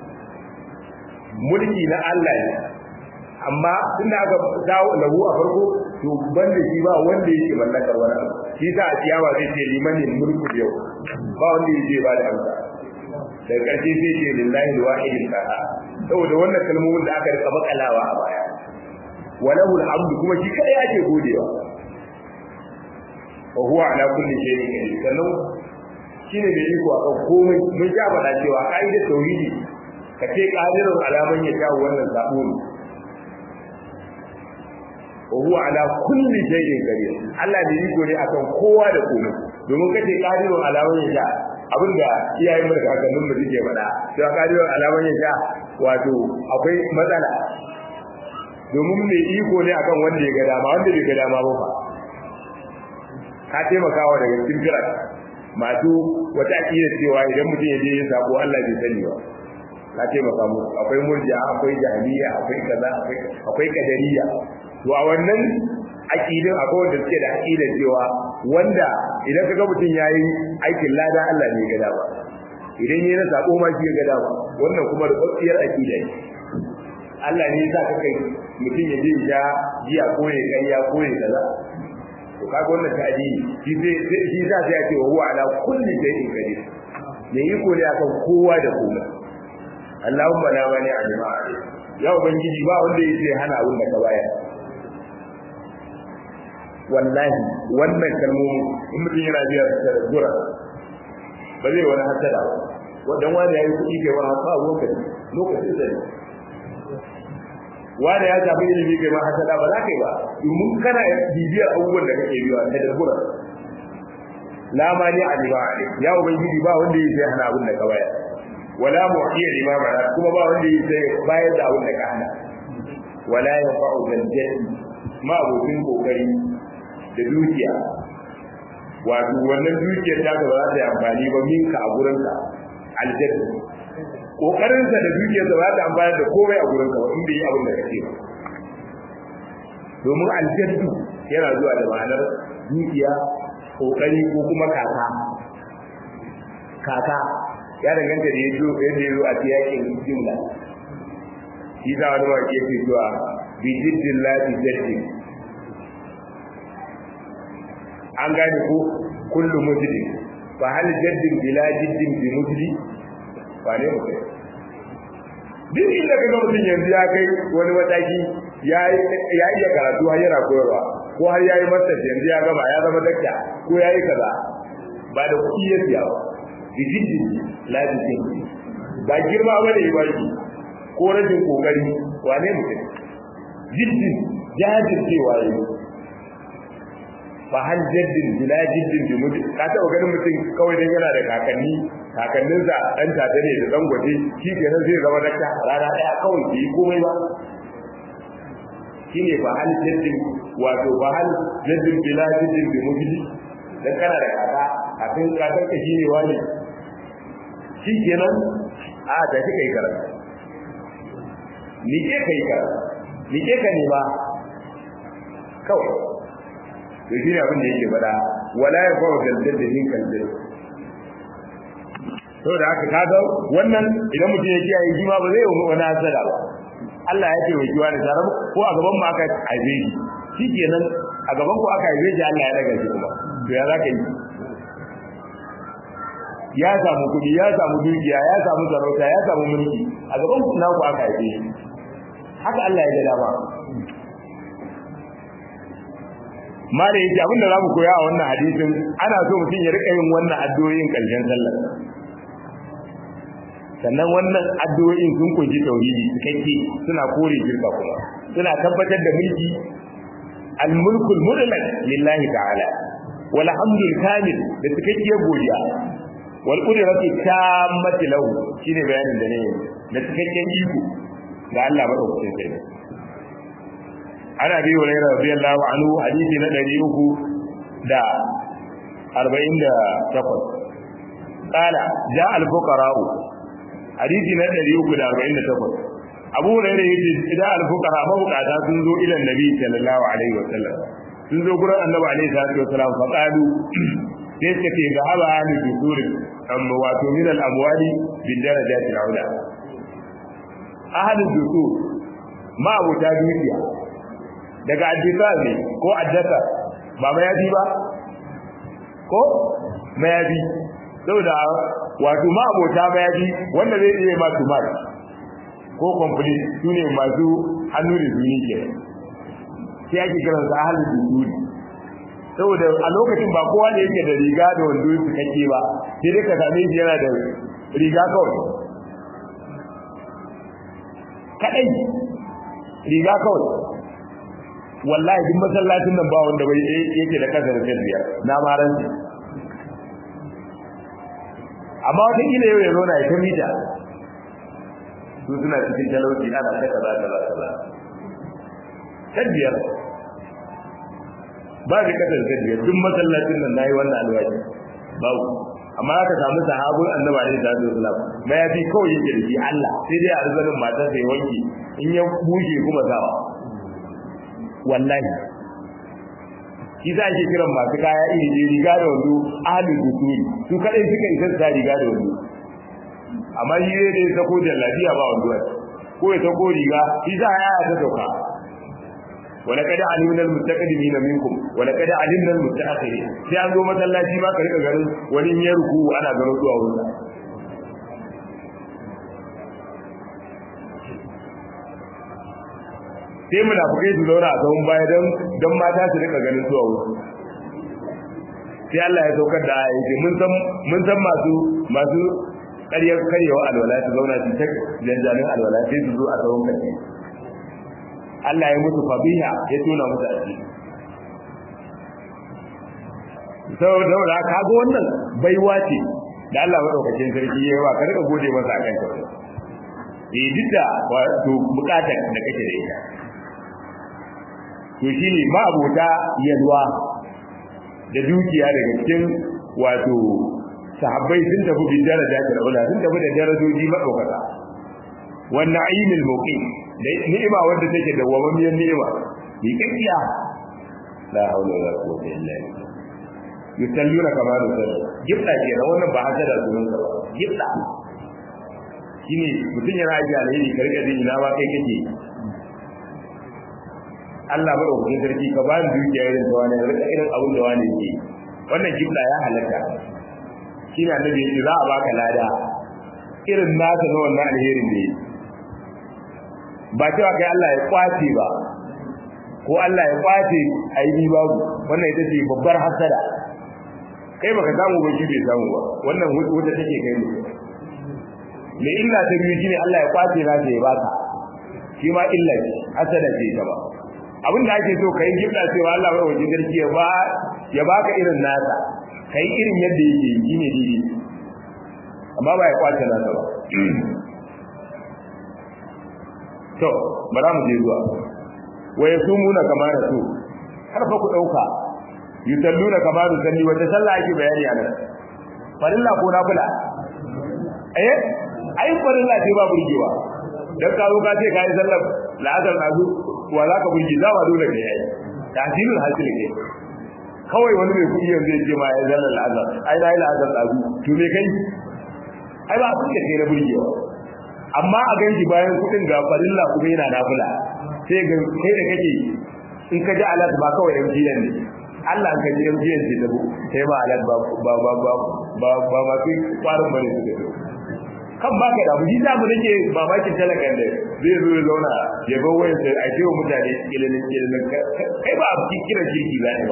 mulki na Allah ne amma tunda aka dawo lahu a farko to banda shi ba wanda yake mallakar wani abu shi sa a ciyawa zai ce limanin mulku yau ba wanda yake ba da amsa daga ƙarshe sai ce lillahi alwahidil qahhar saboda wannan kalmomin da aka rika bakalawa a baya walahu alhamdu kuma shi kadai ake godewa wa huwa ala kulli shay'in qadir sannan shine mai iko akan komai mun ja faɗa cewa ka'idar tauhidi ka ce qadirun alaman ya jawo wannan zabo ne wa huwa ala kulli shay'in qadir Allah ne iko ne akan kowa da komai domin kace qadirun alaman ya ja abinda iyayen mu da kakannin mu suke faɗa cewa qadirun alaman ya ja wato akwai matsala domin mai iko ne akan wanda ya ga dama wanda bai ga dama ba fa ka taimakawa daga cikin kiran masu wata akida cewa idan mutum ya je ya sako Allah bai sani ba ka taimaka mu akwai murji'a akwai jahiliya akwai kaza akwai akwai kadariya to a wannan akidin akwai wanda suke da akida cewa wanda idan kaga mutum yayi aikin lada Allah ne ya ga dama idan yayi na sako ma shi ya ga dama wannan kuma da kwanciyar akida ne Allah ne ya sa ka kai mutum ya je ya jiya ko ya kai ya ko ya kaza to kaga wannan ta'dili shi zai shi za ta ce wa huwa ala kulli shay'in qadir ne yi ko ne akan kowa da komai Allahumma la mani a jama'a ya ubangiji ba wanda yake hana abin da ka bayar wallahi wannan kalmomi in mutum yana biya da gura ba zai wani hasada ba wadan wani yayi kuɗi kai wani hasa lokaci lokacin da wanda ya samu ilimi kai ma hasada ba za ka yi ba domin kana bibiyar abubuwan da kake biya ta dabbura la mani a liba ya ubangiji ba wanda yake hana abin da ka bayar wala mu'tiya lima mana kuma ba wanda yake bayar da abin da ka hana wala yanfa'u zaljati ma abokin kokari da dukiya wato wannan dukiyar ta ba za ta yi amfani ba minka a gurinka aljanna kokarinsa da dukiyarsa ba ta amfani da komai a gurin ka in bai yi abin da kake ba domin aljaddu yana zuwa da ma'anar dukiya kokari ko kuma kaka kaka ya danganta da yazo yadda yazo a tiyakin jumla shi za wani wake yake zuwa bi jiddin lati jaddi an gane ko kullu mujdi fa hal jaddin bila jiddin bi mujdi ba ne mutum duk inda ka ga mutum yanzu ya kai wani mataki ya iya karatu har yana koyarwa ko har ya yi masa yanzu ya gama ya zama dakta ko ya yi kaza ba da kuɗi ya siya ba dijijin lajijin ba girma ba da ibaki ko rajin kokari wane mutum jiddin jajircewa ya yi fa hal jaddin bila jiddin bi mutum ka taɓa ganin mutum kawai dan yana da kakanni kakanninsa ɗan tata ne da ɗan gwaje shi kenan zai zama dakta rana ɗaya kawai bai yi komai ba shine fa hal jaddin wato fa hal jaddin bila jaddin bi mutum dan kana da kaka kafin kakan ka shine wani shi kenan a da kika yi karatu ni ke kai karatu ni ke ka ne ba kawai to shi ne abin da yake faɗa wala ya fa'a daldal da hin kaldal to da haka kaga wannan idan mutum ya kiyaye shi ma ba zai yi wani hasada ba Allah ya ce wa kiwa da tare ko a gaban mu aka haife shi shikenan a gaban ku aka haife shi Allah ya daga shi kuma to ya zaka yi ya samu kuɗi ya samu dukiya ya samu sarauta ya samu mulki a gaban ku naku aka haife shi haka Allah ya ga dama ma da yake abinda za mu koya a wannan hadisin ana so mutum ya rika yin wannan addu'o'in ƙarshen sallar sannan wannan addu'o'in sun kunshi tauhidi cikakke suna kore shirka kuma suna tabbatar da mulki al-mulkul mutlaq lillahi ta'ala wal hamdul kamil da cikakkiyar godiya wal qudrati tammati lahu shine bayanin da ne da cikakken iko ga Allah madaukakin sai ana bi hurairah radiyallahu anhu hadisi na 300 da 48 qala ja al fuqara hadisi na 348 abu hurairah yace idan al fuqara mabukata sun zo ila nabi sallallahu alaihi wasallam sun zo gurin annabi alaihi salatu wasallam fa qalu sai suka ce ga haba ni dusuri amma wato min al amwali bil darajati al ula ahli dusur ma abuta dukiya daga addisa ne ko addasa ba mayafi ba ko mayafi saboda wato ma abota mayafi wanda zai iya ma tumar ko complete su ne masu hannu da zuni ke sai ake kiran su ahalin dusuri saboda a lokacin ba kowa ne yake da riga da wando su kake ba sai dai ka same shi yana da riga kawai kadai riga kawai wallahi duk masallacin nan ba wanda bai yake da kasa da biyar na maran amma wata kila yau ya zauna ya ta mita su suna cikin talauci ana ta kaza kaza kaza ta biyar ba da kasa da biyar duk masallacin nan nayi wannan alwaji babu amma aka samu sahabun annabi alaihi salatu wasallam ma ya fi kawai yake da shi Allah sai dai arzanin matar sai wanki in ya bushe kuma sawa wallahi shi za ke kiran masu kaya iri ne riga da wando ahalin dusuri su kadai suka isa sa riga da wando amma shi ne da ya sako jallabiya ba wando ko ya sako riga shi za a yaya ta sauka wala kada alimna almustaqdimin minkum wala kada alimna almustaakhirin sai an zo masallaci ma ka rika garin wani ya ruku ana gano zuwa wurin sai munafikai su zauna a tsawon baya don don mata su rika ganin zuwa wurin sai Allah ya saukar da aya yake mun san mun san masu masu ƙaryar karyewa alwala su zauna su ta janjanin alwala sai su zo a tsawon karshe Allah ya musu fabiha ya tona musu asiri saboda ka ga wannan baiwa ce da Allah madaukakin sarki ya yi wa ka rika gode masa akan ta eh duk da wato bukatar da kake da ita to shine ma abota yalwa da dukiya daga cikin wato sahabbai sun tafi bi daraja ta ula sun tafi da darajoji madaukaka wan na'imul muqim da ni'ima wanda take da wamamiyar ni'ima bi kakkiya la haula wala quwwata illa billah yusalluna kama yusallu gibda ke da wannan ba haka da sunan sa gibda shine mutun yana aji alheri ka rika jin ina ba kai kake Allah ba da sarki ka ba ni dukiya irin ta wani rika irin abin da wani yake wannan gibda ya halatta shine annabi yace za a baka lada irin nasa na wannan alherin da yake ba cewa kai Allah ya kwace ba ko Allah ya kwace aini babu wannan ita ce babbar hasada kai baka samu ba shi bai samu ba wannan wuta take kai mu me illa ta biyu shine Allah ya kwace na ya baka shi ma illa ce hasada ce ta ba abin da ake so kai gibda cewa Allah bai wajen garki ya ba ya baka irin nasa kai irin yadda yake yi ne dai amma ba ya kwace nasa ba to bara mu je zuwa wa yasumuna kama rasu har fa ku dauka yusalluna kama yusalli wata sallah ake bayani a nan farilla ko nafila eh ai farilla ce ba burgewa dan ka zo ka ce kai sallar la'azar nazu wa za ka burge za ba dole ne yayi tasirul hasil ne kawai wani mai kudi yanzu ya ce ma ya sallar la'azar ai na yi la'azar nazu to me kai ai ba abin da kai na burgewa amma a ganji bayan kudin ga farilla kuma yana nafila sai ga kai da kake in ka ji alat ba kawai MTN ne Allah ka ji MTN ce tabo sai ba alat ba ba ba ba ba ba ma sai kwarin bane su da kan ba ka da mu jita mu nake mamakin talakan da zai zo ya zauna ya ga wayar sai a ce wa mutane ilimin ilimin kai ba a kira kirki za ne ba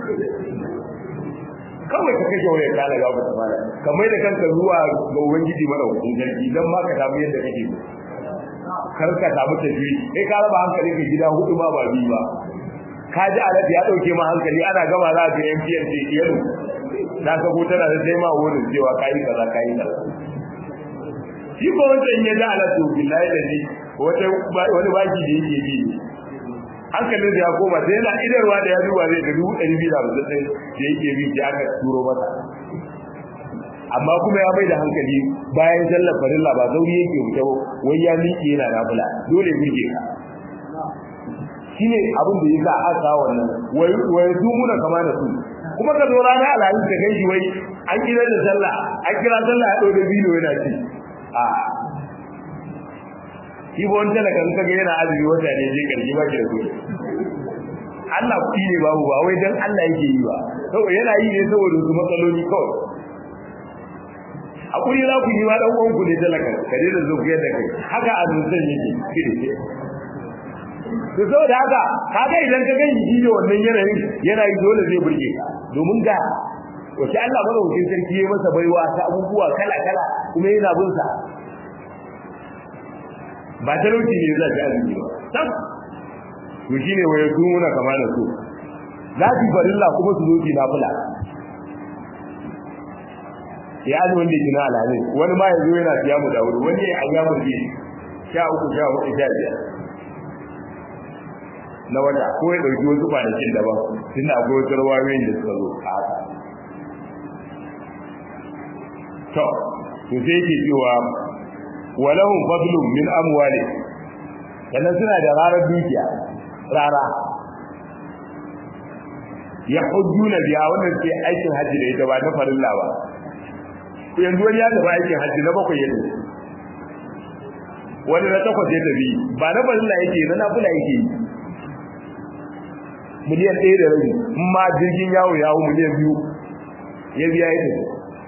kawai ka kashe wayar ka daga wata mala kamar da kanka zuwa ga ubangiji madaukakin sarki dan ma ka samu yadda kake kar ka samu tafi kai ka raba hankali ka gida hudu ma ba bi ba ka ji alat ya dauke ma hankali ana gama za ka MTN ce yaro na ka tana da sai ma wurin cewa kai kaza kai kaza shi ko wancan ya da ala to billahi da ni wata wani baki da yake bi hankalin da ya koma sai yana idarwa da ya duba zai ga dubu ɗari biyu da hamsin ɗin da yake bi da aka turo masa amma kuma ya mai da hankali bayan sallar farilla ba zauri yake wuce wai ya miƙe yana nafila dole burge ka shine abin da yasa aka wannan wai wai su muna kama da su kuma ka zo rana alhamis ka gaishe wai an kira da sallah an kira sallah ya dauke bilo yana ci a shi ba wanda kan kaga yana azumi wata ne zai karki ba ki da kuɗi Allah kuɗi ne babu ba wai dan Allah yake yi ba saboda yana yi ne saboda su matsaloli kawai hakuri za ku yi ma dan uwan ku ne talaka ka da zo ku yadda kai haka azumin yake kidi to saboda haka kaga idan ka gani shi ne wannan yanayin yana yi dole zai burge ka domin ga wace Allah madaukakin sarki ya masa baiwa ta abubuwa kala kala kuma yana bin sa ba talauci ne zai ga azumi ba sam to shine waye kuma kama da su za su farilla kuma su zo na fula ya azumin da kina alhalin wani ma yanzu yana siya mu da wuri wani ya ayyamu bi sha uku sha hudu sha biyar na wata ko ya dauki wasu kwanakin daban tun da akwai wasu rawayoyin da suka zo a haka to to sai yake cewa walahum fadlun min amwali sannan suna da rarar dukiya rara ya hujjuna biya wannan sai aikin hajji da ita ba na farilla ba yanzu wani ya tafi aikin hajji na bakwai ya tafi wani na takwas ya tafi ba na farilla yake na nafila yake yi miliyan ɗaya da rabi in ma jirgin yawo yawo miliyan biyu ya biya ya tafi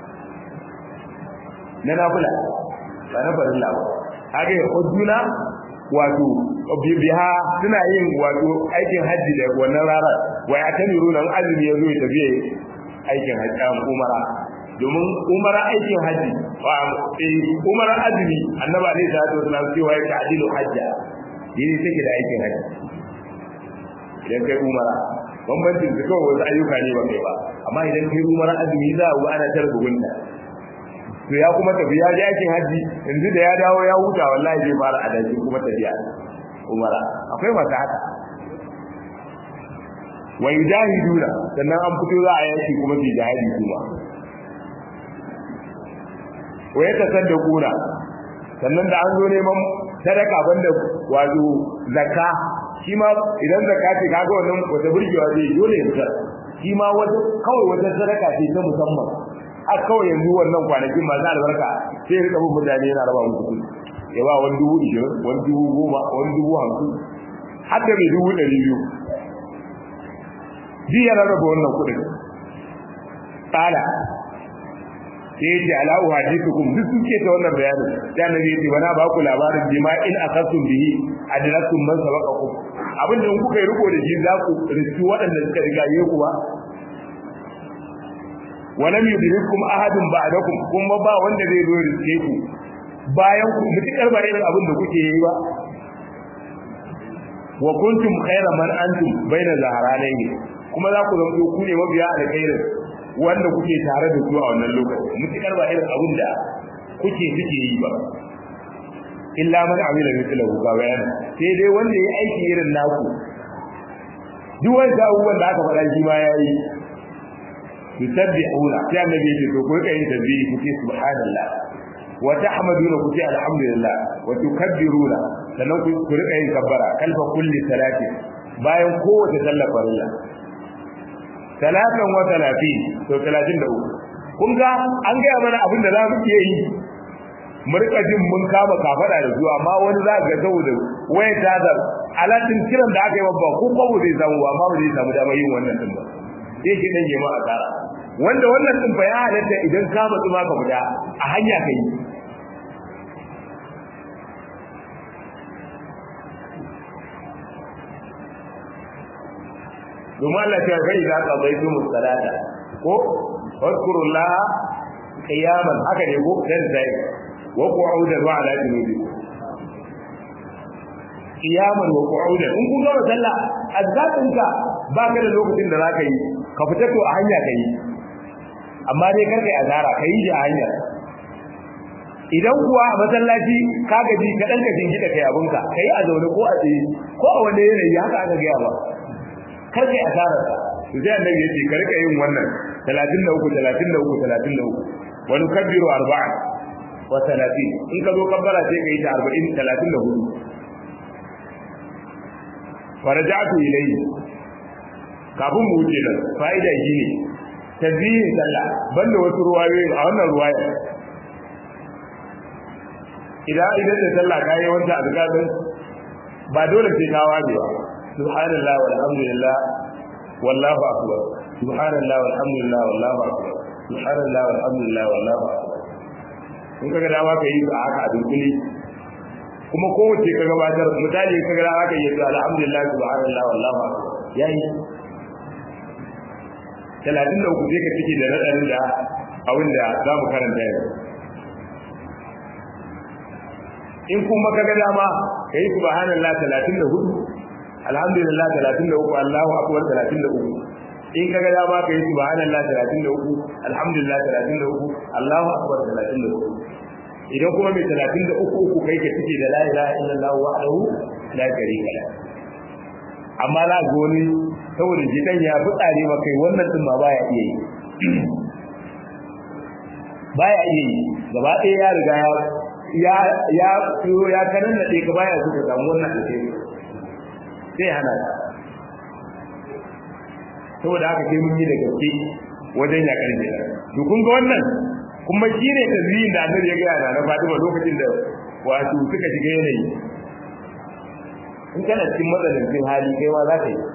na nafila ba na farilla ba haka ya hujjuna wato biha suna yin wato aikin hajji da wannan rana wa ya tamiru nan azumi ya zo ya tafi aikin hajji umara domin umara aikin hajji umara azumi annaba ne ta to suna cewa ya ta'dilu hajja yini take da aikin hajji idan kai umara bambancin su kawai wasu ayyuka ne ba kai ba amma idan kai umara azumi za a ana tarbugunta to ya kuma tafi ya je aikin haji yanzu da ya dawo ya huta wallahi zai fara adashi kuma tafiya umara akwai masu haka wa yujahiduna sannan an fito za a yaki kuma su jihadi kuma wa yatasaddaquna sannan da an zo neman sadaka banda wato zakka shi ma idan zakka ce kaga wannan wata burgewa zai dole ya fitar shi ma wata kawai wata sadaka ce ta musamman a kawai yanzu wannan kwanakin masu albarka sai rika bin mutane yana raba musu kuɗi ya ba wani dubu ishirin wani dubu goma wani dubu hamsin har da mai dubu ɗari biyu duk ya rarraba wannan kuɗin tsala sai ya ce ala'u hadithukum duk suke ta wannan bayanin da annabi ya ce bana ba ku labarin bima in akasum bihi adrakum man sabaqakum abin da kuka yi riko da shi za ku riski waɗanda suka riga yi ku ba walam yudrikum ahadun ba'dakum kuma ba wanda zai zo riske ku bayan ku mutukar ba irin abin da kuke yi ba wa kuntum khayra man antum baina zaharanayn kuma za ku zama ku ne mabiya alkhairin wanda kuke tare da su a wannan lokaci mutukar ba irin abin da kuke suke yi ba illa man amila mithlahu ka bayan sai dai wanda ya aiki irin naku duk wanda abubuwan da aka faɗa shi ma yayi yusabbihuna sai annabi ya ce to ko kai tasbihi ku ce subhanallah wa tahmaduna ku ce alhamdulillah wa tukabbiruna sannan ku ku rika yin kabbara kalfa kulli salati bayan kowace sallar farilla talatan wa talatin to 33 kun ga an ga mana abin da za mu iya yi mu rika jin mun kama kafada da zuwa amma wani za ga saboda waya ta da alatin kiran da aka yi babba ko kwabo zai samu ba amma ba zai samu damar yin wannan din ba sai shi dan jama'a tsara wanda wannan din ya halatta idan ka matsu ma ka fita a hanya kai domin Allah ta kai za ka bai su musalata ko wadkurullah qiyaman haka ne ko dan zai wa qu'udan wa ala junubi qiyaman wa qu'udan in kun gama sallah azzatinka ba ka da lokacin da zaka yi ka fita to a hanya kai amma dai kar kai azara kai yi a hanyar idan kuwa a masallaci ka gaji ka dan gajin gida kai abunka kai a zaune ko a tsaye ko a wani yanayi haka aka gaya ba kar kai azara to sai annabi yace ka rika yin wannan 33 33 33 wani kabbiru arba'a wa 30 in ka zo kabbara sai ka yi ta 40 34 faraja'tu ilayhi kafin mu wuce nan fa'ida shi ne tazihin sallah banda wasu ruwayoyi a wannan ruwaya idan idan da sallah ka yi wanda azkar ba dole sai ka waje ba subhanallah walhamdulillah wallahu akbar subhanallah walhamdulillah wallahu akbar subhanallah walhamdulillah wallahu akbar in kaga dama ka yi a haka a dunkule kuma kowace ka gabatar misali ka ga dama ka yi alhamdulillah subhanallah wallahu akbar yayi talatin da uku sai ka cike da naɗarin da abin da za mu karanta yanzu in kuma ka ga dama ka yi subhanallah talatin da hudu alhamdulillah talatin da uku allahu akbar talatin da uku in ka ga dama ka yi subhanallah talatin da uku alhamdulillah talatin da uku allahu akbar talatin da uku idan kuma mai talatin da uku uku kai ka cike da la ilaha illallah wahdahu la sharika lahu amma za ga wani saboda jidan ya fi tsare ma kai wannan din ma baya iya yi baya iya yi gaba ɗaya ya riga ya ya ya ya kanan da ka baya so ka samu wannan alheri sai hana ka saboda haka sai mun yi da gaske wajen ya karfe to kun ga wannan kuma shi ne tazihin da annabi ya gaya na Fatima lokacin da wato suka shiga yanayi in kana cikin matsalancin hali kai ma za ka yi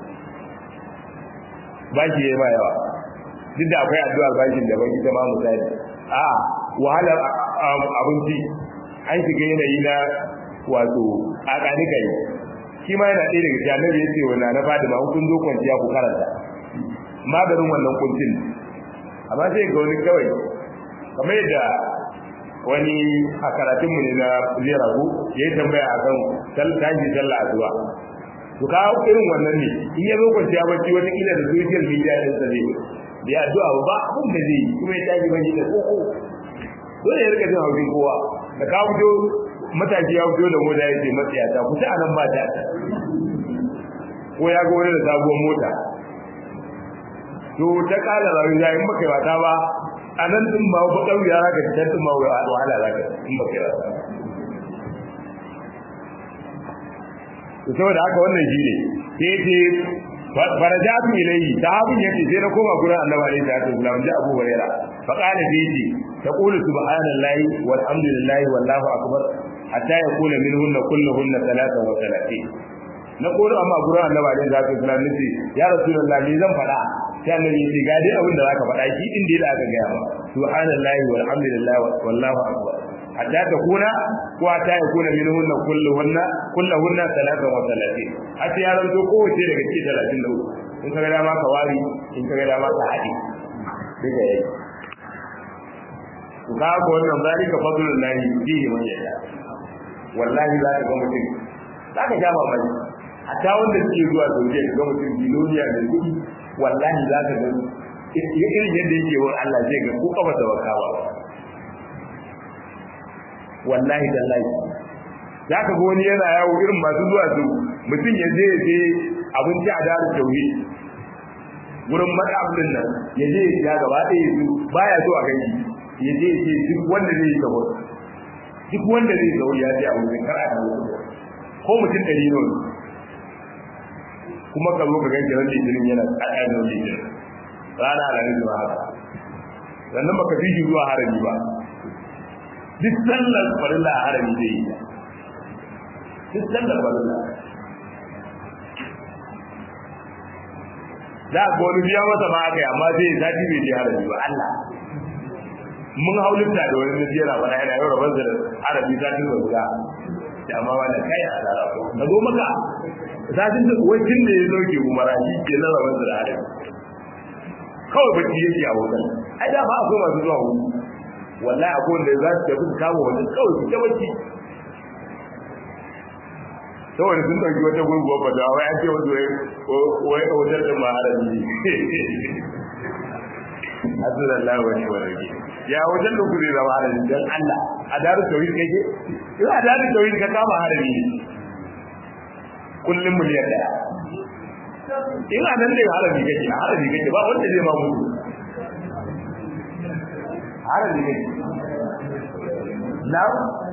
bashi yayi ba yawa duk da akwai addu'a bashin da ban ita ma misali a wahalar abinci an shiga yanayi na wato a kani kai shi ma yana ɗaya daga cikin annabi ya ce wa na Fatima in kun zo kwanciya ku karanta maganin wannan kuncin amma sai ga wani kawai kamar yadda wani a karatunmu ne na zera ku ya yi tambaya a kan tashi sallah addu'a to ka irin wannan ne in ya zo kwanciya bacci wata kila da social media din sa zai da addu'a ba abin da zai kuma ya tashi bacci da koko dole ya rika jin haushin kowa da ka fito matashi ya fito da mota ya ce matsaya ta kusa a nan ba ta ko ya ga wani da sabuwar mota to ta kala rayuwa in baka yi wata ba a nan din ba ba kauya za ka fitar din ma wahala za ka in ba kai rasa to saboda haka wannan shi ne sai ce farajatu ilayhi sahabin yace sai na koma gurin annabi alaihi salatu wasallam ji abu huraira fa qala sai yace taqulu subhanallahi walhamdulillahi wallahu akbar hatta yaqula minhunna kulluhunna thalathan wa thalathin na kodo amma gurin annabi alaihi salatu wasallam nace ya rasulullahi ni zan faɗa sai annabi yace ga dai abin da zaka faɗa shi din da aka ga ma subhanallahi walhamdulillahi wallahu akbar hatta takuna ko hatta yakuna minhunna kulluhunna kulluhunna thalathan wa thalathin hatta ya ranto kowace daga cikin 33 in kaga dama ka wari in kaga dama ka haɗe duka yayi to ka ko wannan zalika fadlullahi fihi man yasha wallahi za ka ga mutum za ka ja mamaki hatta wanda suke zuwa Saudiya ga mutum biloniya da kuɗi wallahi za ka ga irin yadda yake wa Allah zai ga ko kafa da wakawa wallahi tallahi za ka ga wani yana yawo irin masu zuwa su mutum ya je ya je abinci a daru tauhid wurin madabin nan ya je ya gaba ɗaya su baya so a gani ya je ya duk wanda zai sahur duk wanda zai sahur ya je a wurin kar a dawo ko mutum ɗari ne kuma ka zo ka ganke ran litinin yana tsaya da litinin rana da rin zuwa haka sannan baka fi shi zuwa harami ba duk sallar farilla a harami zai yi duk sallar farilla za a wani biya masa ma aka yi amma zai sati bai je harami ba Allah mun haulinta da wani nufi yana fara yana yau rabar da harami satin da guda da amma wanda kai a tsara ko na zo maka satin da wajen da ya zoke umara shi ke na rabar da harami kawai bacci yake a hotel ai da ba akwai masu zuwa hutu wallahi akwai wanda za su tafi su kama wajen kawai su ta bacci saboda sun ɗauki wata gurguwa ba da wai an ce wasu wai wajen da maharami Azzalallahu wa ni'mal wakil ya wajen da kure zama harami dan Allah a daru tauhid kake in a daru tauhid ka kama harami ne kullum miliyan daya in a nan ne harami kake harami kake ba wanda zai ma mutu harami kake na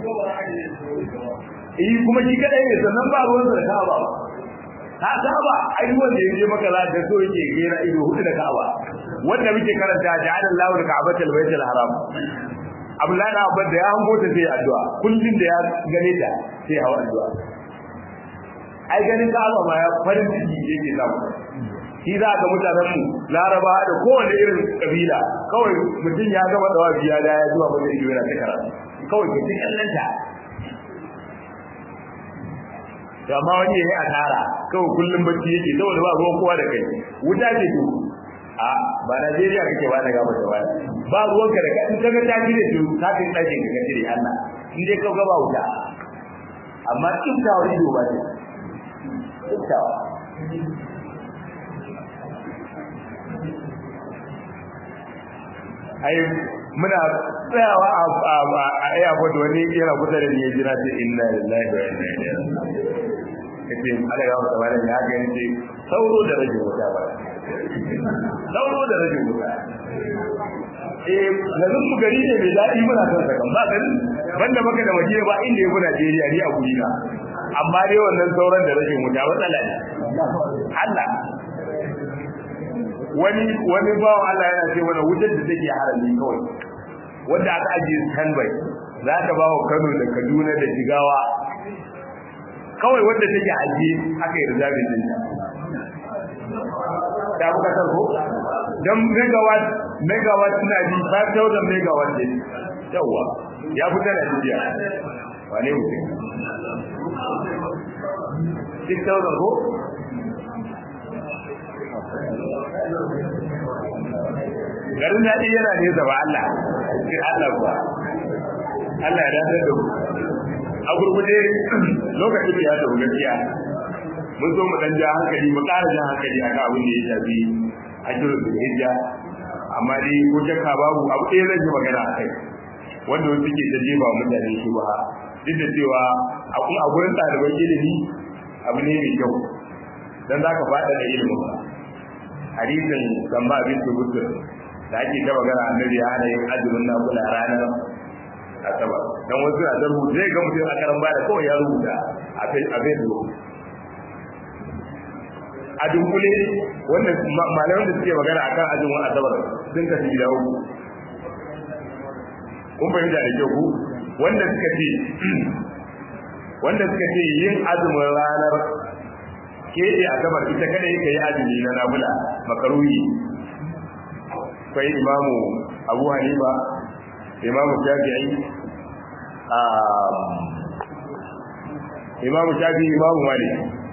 eh kuma shi kadai ne sannan ba ruwan da ka ba ka saba ai wanda yaje maka za ka so yake gera ido hudu da Ka'aba wanda muke karanta ja'ala Allahu al-Ka'bata al-Baytul Haram Abdullahi da Abba da ya hango ta sai addu'a kullun da ya gane ta sai hawa addu'a ai ganin Ka'aba ma ya farin ciki yake samu shi za ga mutanen mu Laraba da kowane irin kabila kawai mutum ya gama dawa biya da ya zuwa mata ido yana ta karatu kawai ke cikin kallanta to amma wani yayi asara kawai kullum bacci yake saboda ba ruwan kowa da kai wuta ce to a ba Najeriya kake ba na gaba da wani ba ruwan ka da kai in kaga ta gire to ka kai dakin ka gire Allah in dai ka gaba wuta amma kintawa ido ba ce kintawa ai muna tsayawa a airport wani yana kusa da ni ya jira ce inna lillahi wa inna ilaihi raji'un kace Allah ya wata bada ya ga yace sauro da rage wuta ba sauro da rage wuta eh lazin mu gari ne mai dadi muna son sa kan ba garin banda maka da waje ba inda yafi Najeriya ni a guri na amma dai wannan sauran da rage wuta matsala ne Allah wani wani bawo Allah yana ce wani wutar da take harami kawai wanda aka ajiye standby za ta ba wa Kano da Kaduna da Jigawa kawai wanda take ajiye aka yi rizabin din ta buka tarko dan megawatt megawatt na ji 5000 megawatt ne yawa ya fita da jiya wane mutum 6000 ko garin daɗi yana nesa ba Allah sai Allah ba Allah ya dace da mu a gurguje lokacin da ya tafi gaskiya mun zo mu dan ja hankali mu ƙara jan hankali akan abin da ya shafi ajrul hijja amma dai ko shakka babu abu ɗaya zan yi magana a kai wanda wasu ke ta jefa mutane shi ba duk da cewa a gurin ɗaliban ilimi abu ne mai kyau dan za ka faɗa da ilimin ba hadisin samba bin tubutur da ake ta magana annabi ya hana yin azumin nafila ranar asabar dan wasu na da rubuta zai ga mutum a karan bada kawai ya rubuta a facebook a dunkule wanda malaman da suke magana akan azumin asabar sun kasu gida uku kun fahimta da kyau ku wanda suka ce wanda suka ce yin azumin ranar keɓe asabar ita kada yake yi azumi na nafila makaruhi akwai imamu abu hanifa imamu shafi'i imamu shafi'i imamu malik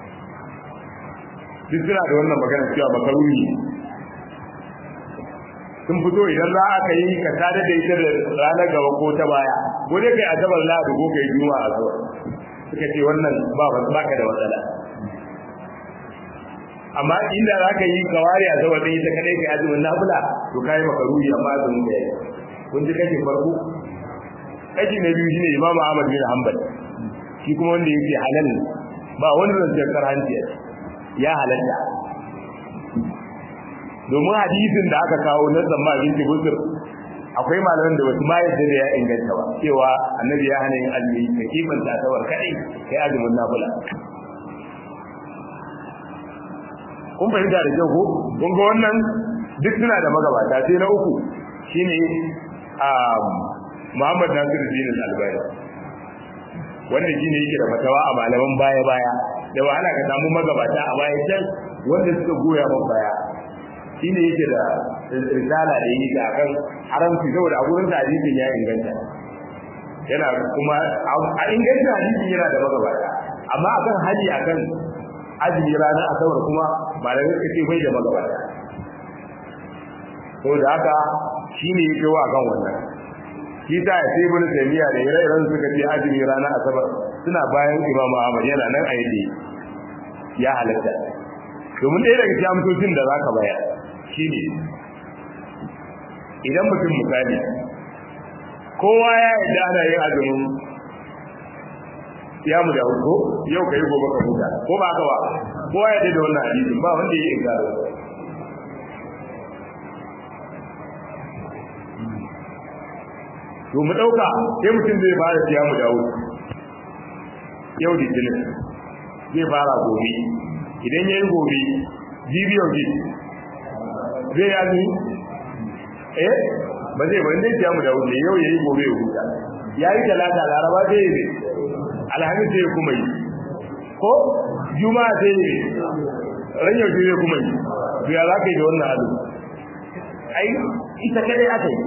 duk suna da wannan magana cewa makaruni sun fito idan za a yi ka tada da ita da ranar gaba ko ta baya ko dai kai asabar lahadi ko kai juma'a asabar suka ce wannan ba ba ka da matsala amma inda za ka yi kawari a saboda ita kadai kai azumin nafila to kai makaruni amma azumin da yayi kun ji kashin farko kashi na biyu shine imamu ahmad bin hanbal shi kuma wanda yake halal ba wani zancen karhanci ya halatta domin hadisin da aka kawo na zamma binti busur akwai malaman da wasu ma yadda da ya inganta ba cewa annabi ya hana yin azumi ka kimanta tawar kadai kai azumin nafila kun fahimta da kyau ko kun ga wannan duk suna da magabata sai na uku shine Muhammad Nasiruddin Al-Albani wanda shine yake da fatawa a malaman baya baya da wahala ka samu magabata a baya can wanda suka goya man baya shine yake da risala da yake akan haramci saboda a gurin sa hadisin ya inganta yana kuma a inganta hadisin yana da magabata amma akan haji akan azumi ranar asabar kuma malamai suka ce bai da magabata saboda haka shine yake wa kan wannan shi ta ya sai bin taymiya da ire-iren suka ce azumi ranar asabar suna bayan imam ahmad yana nan a yadda ya halatta domin ɗaya daga cikin amsoshin da zaka bayar shine idan mutum misali kowa ya yarda ana yin azumin ya mu da ko yau kai gobe ka huta ko ba haka ba kowa ya yarda da wannan hadisin ba wanda ya yarda to mu dauka sai mutum zai fara siya mu dawo yau da jinin zai fara gobe idan yayi gobe jibi yau zai ya zuni eh ba zai ba zai siya mu dawo ne yau yayi gobe ya huta yayi talata laraba zai yi alhamis zai kuma yi ko juma'a zai yi ran yau zai kuma yi to ya za ka yi da wannan azu ai ita kadai aka yi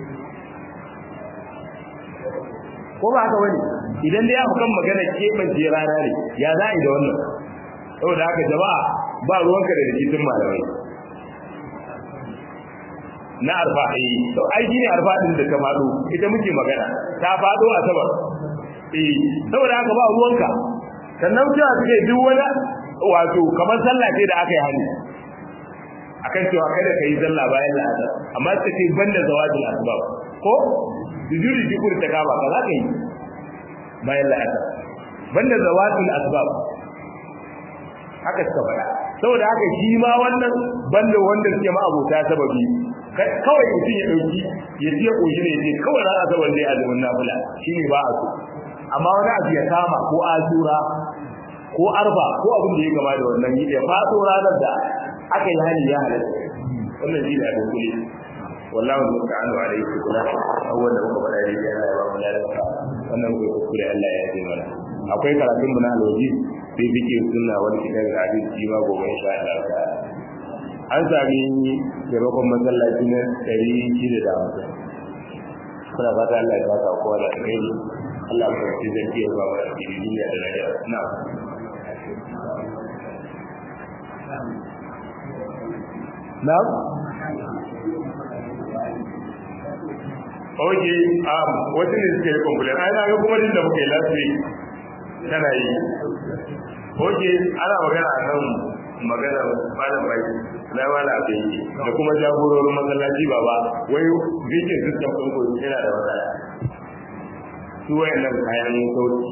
ko ba haka wani idan dai aka kan magana keɓance rana ne ya za a yi da wannan saboda haka jama'a ba ruwanka da rikicin malamai na arfa eh to ai shine arfa din da ta fado ita muke magana ta fado a sama eh saboda haka ba ruwanka sannan cewa suke duk wani wato kamar sallah ce da aka yi hani akan cewa kada ka yi sallah bayan la'asar amma suka ce banda zawajin asbab ko sujudi shukur ta kaba ka za ka yi bayan la'asar banda zawatul asbab haka suka faɗa saboda haka shi ma wannan banda wanda suke ma abota sababi kawai mutum ya ɗauki ya siya ƙoshi ne ce kawai rana saboda zai azumin nafila shi ne ba a so amma wani abu ya kama ko azura ko arba ko abin da ya gama da wannan yi ya faso ranar da aka yi hali ya halatta wannan shi ne a dunkule wallahu musta'anu alayhi kula awwal da muka faɗa dai Allah ya ba mu lafiya wannan ko kuskure Allah ya yi mana akwai karatun mu na alwaji sai fike sunna wani kitab da hadisi shi ma gobe insha Allah ta'ala an sami taimakon masallaci na ɗari shida da hamsin kuna fata Allah ya saka kowa da kai Allah ya ci zanci ya ba wa duniya da lafiya na na Oke, um, wasu ne suke yi complain, ai na ga kuma din da muke last week tana yi. Oke, ana magana a kan magana malam bai na wala abin yi da kuma jagororin masallaci ba ba wai bikin system ɗin ko yana da matsala su wayannan kayan sauki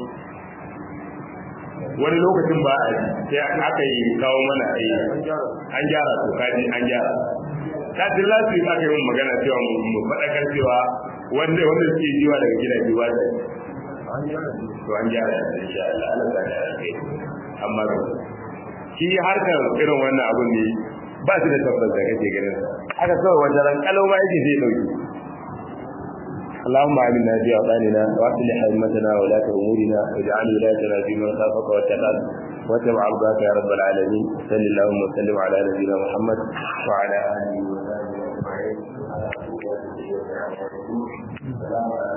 wani lokacin ba a sai aka yi kawo mana a yi an gyara to kaji an gyara kafin last week aka yi mun magana cewa mu faɗakar cewa wanda wanda suke jiwa daga gidaje ba da to an gyara insha Allah Allah ta gyara kai amma shi harkar irin wannan abun ne ba su da tabbas da kake ganin haka kawai wata ran kalau ma yake zai dauki اللهم آمنا في أوطاننا وأصلح أئمتنا ولاة أمورنا واجعل ولايتنا في من خافك واتقاك واتبع رضاك يا رب العالمين صل اللهم وسلم على نبينا محمد وعلى آله وصحبه أجمعين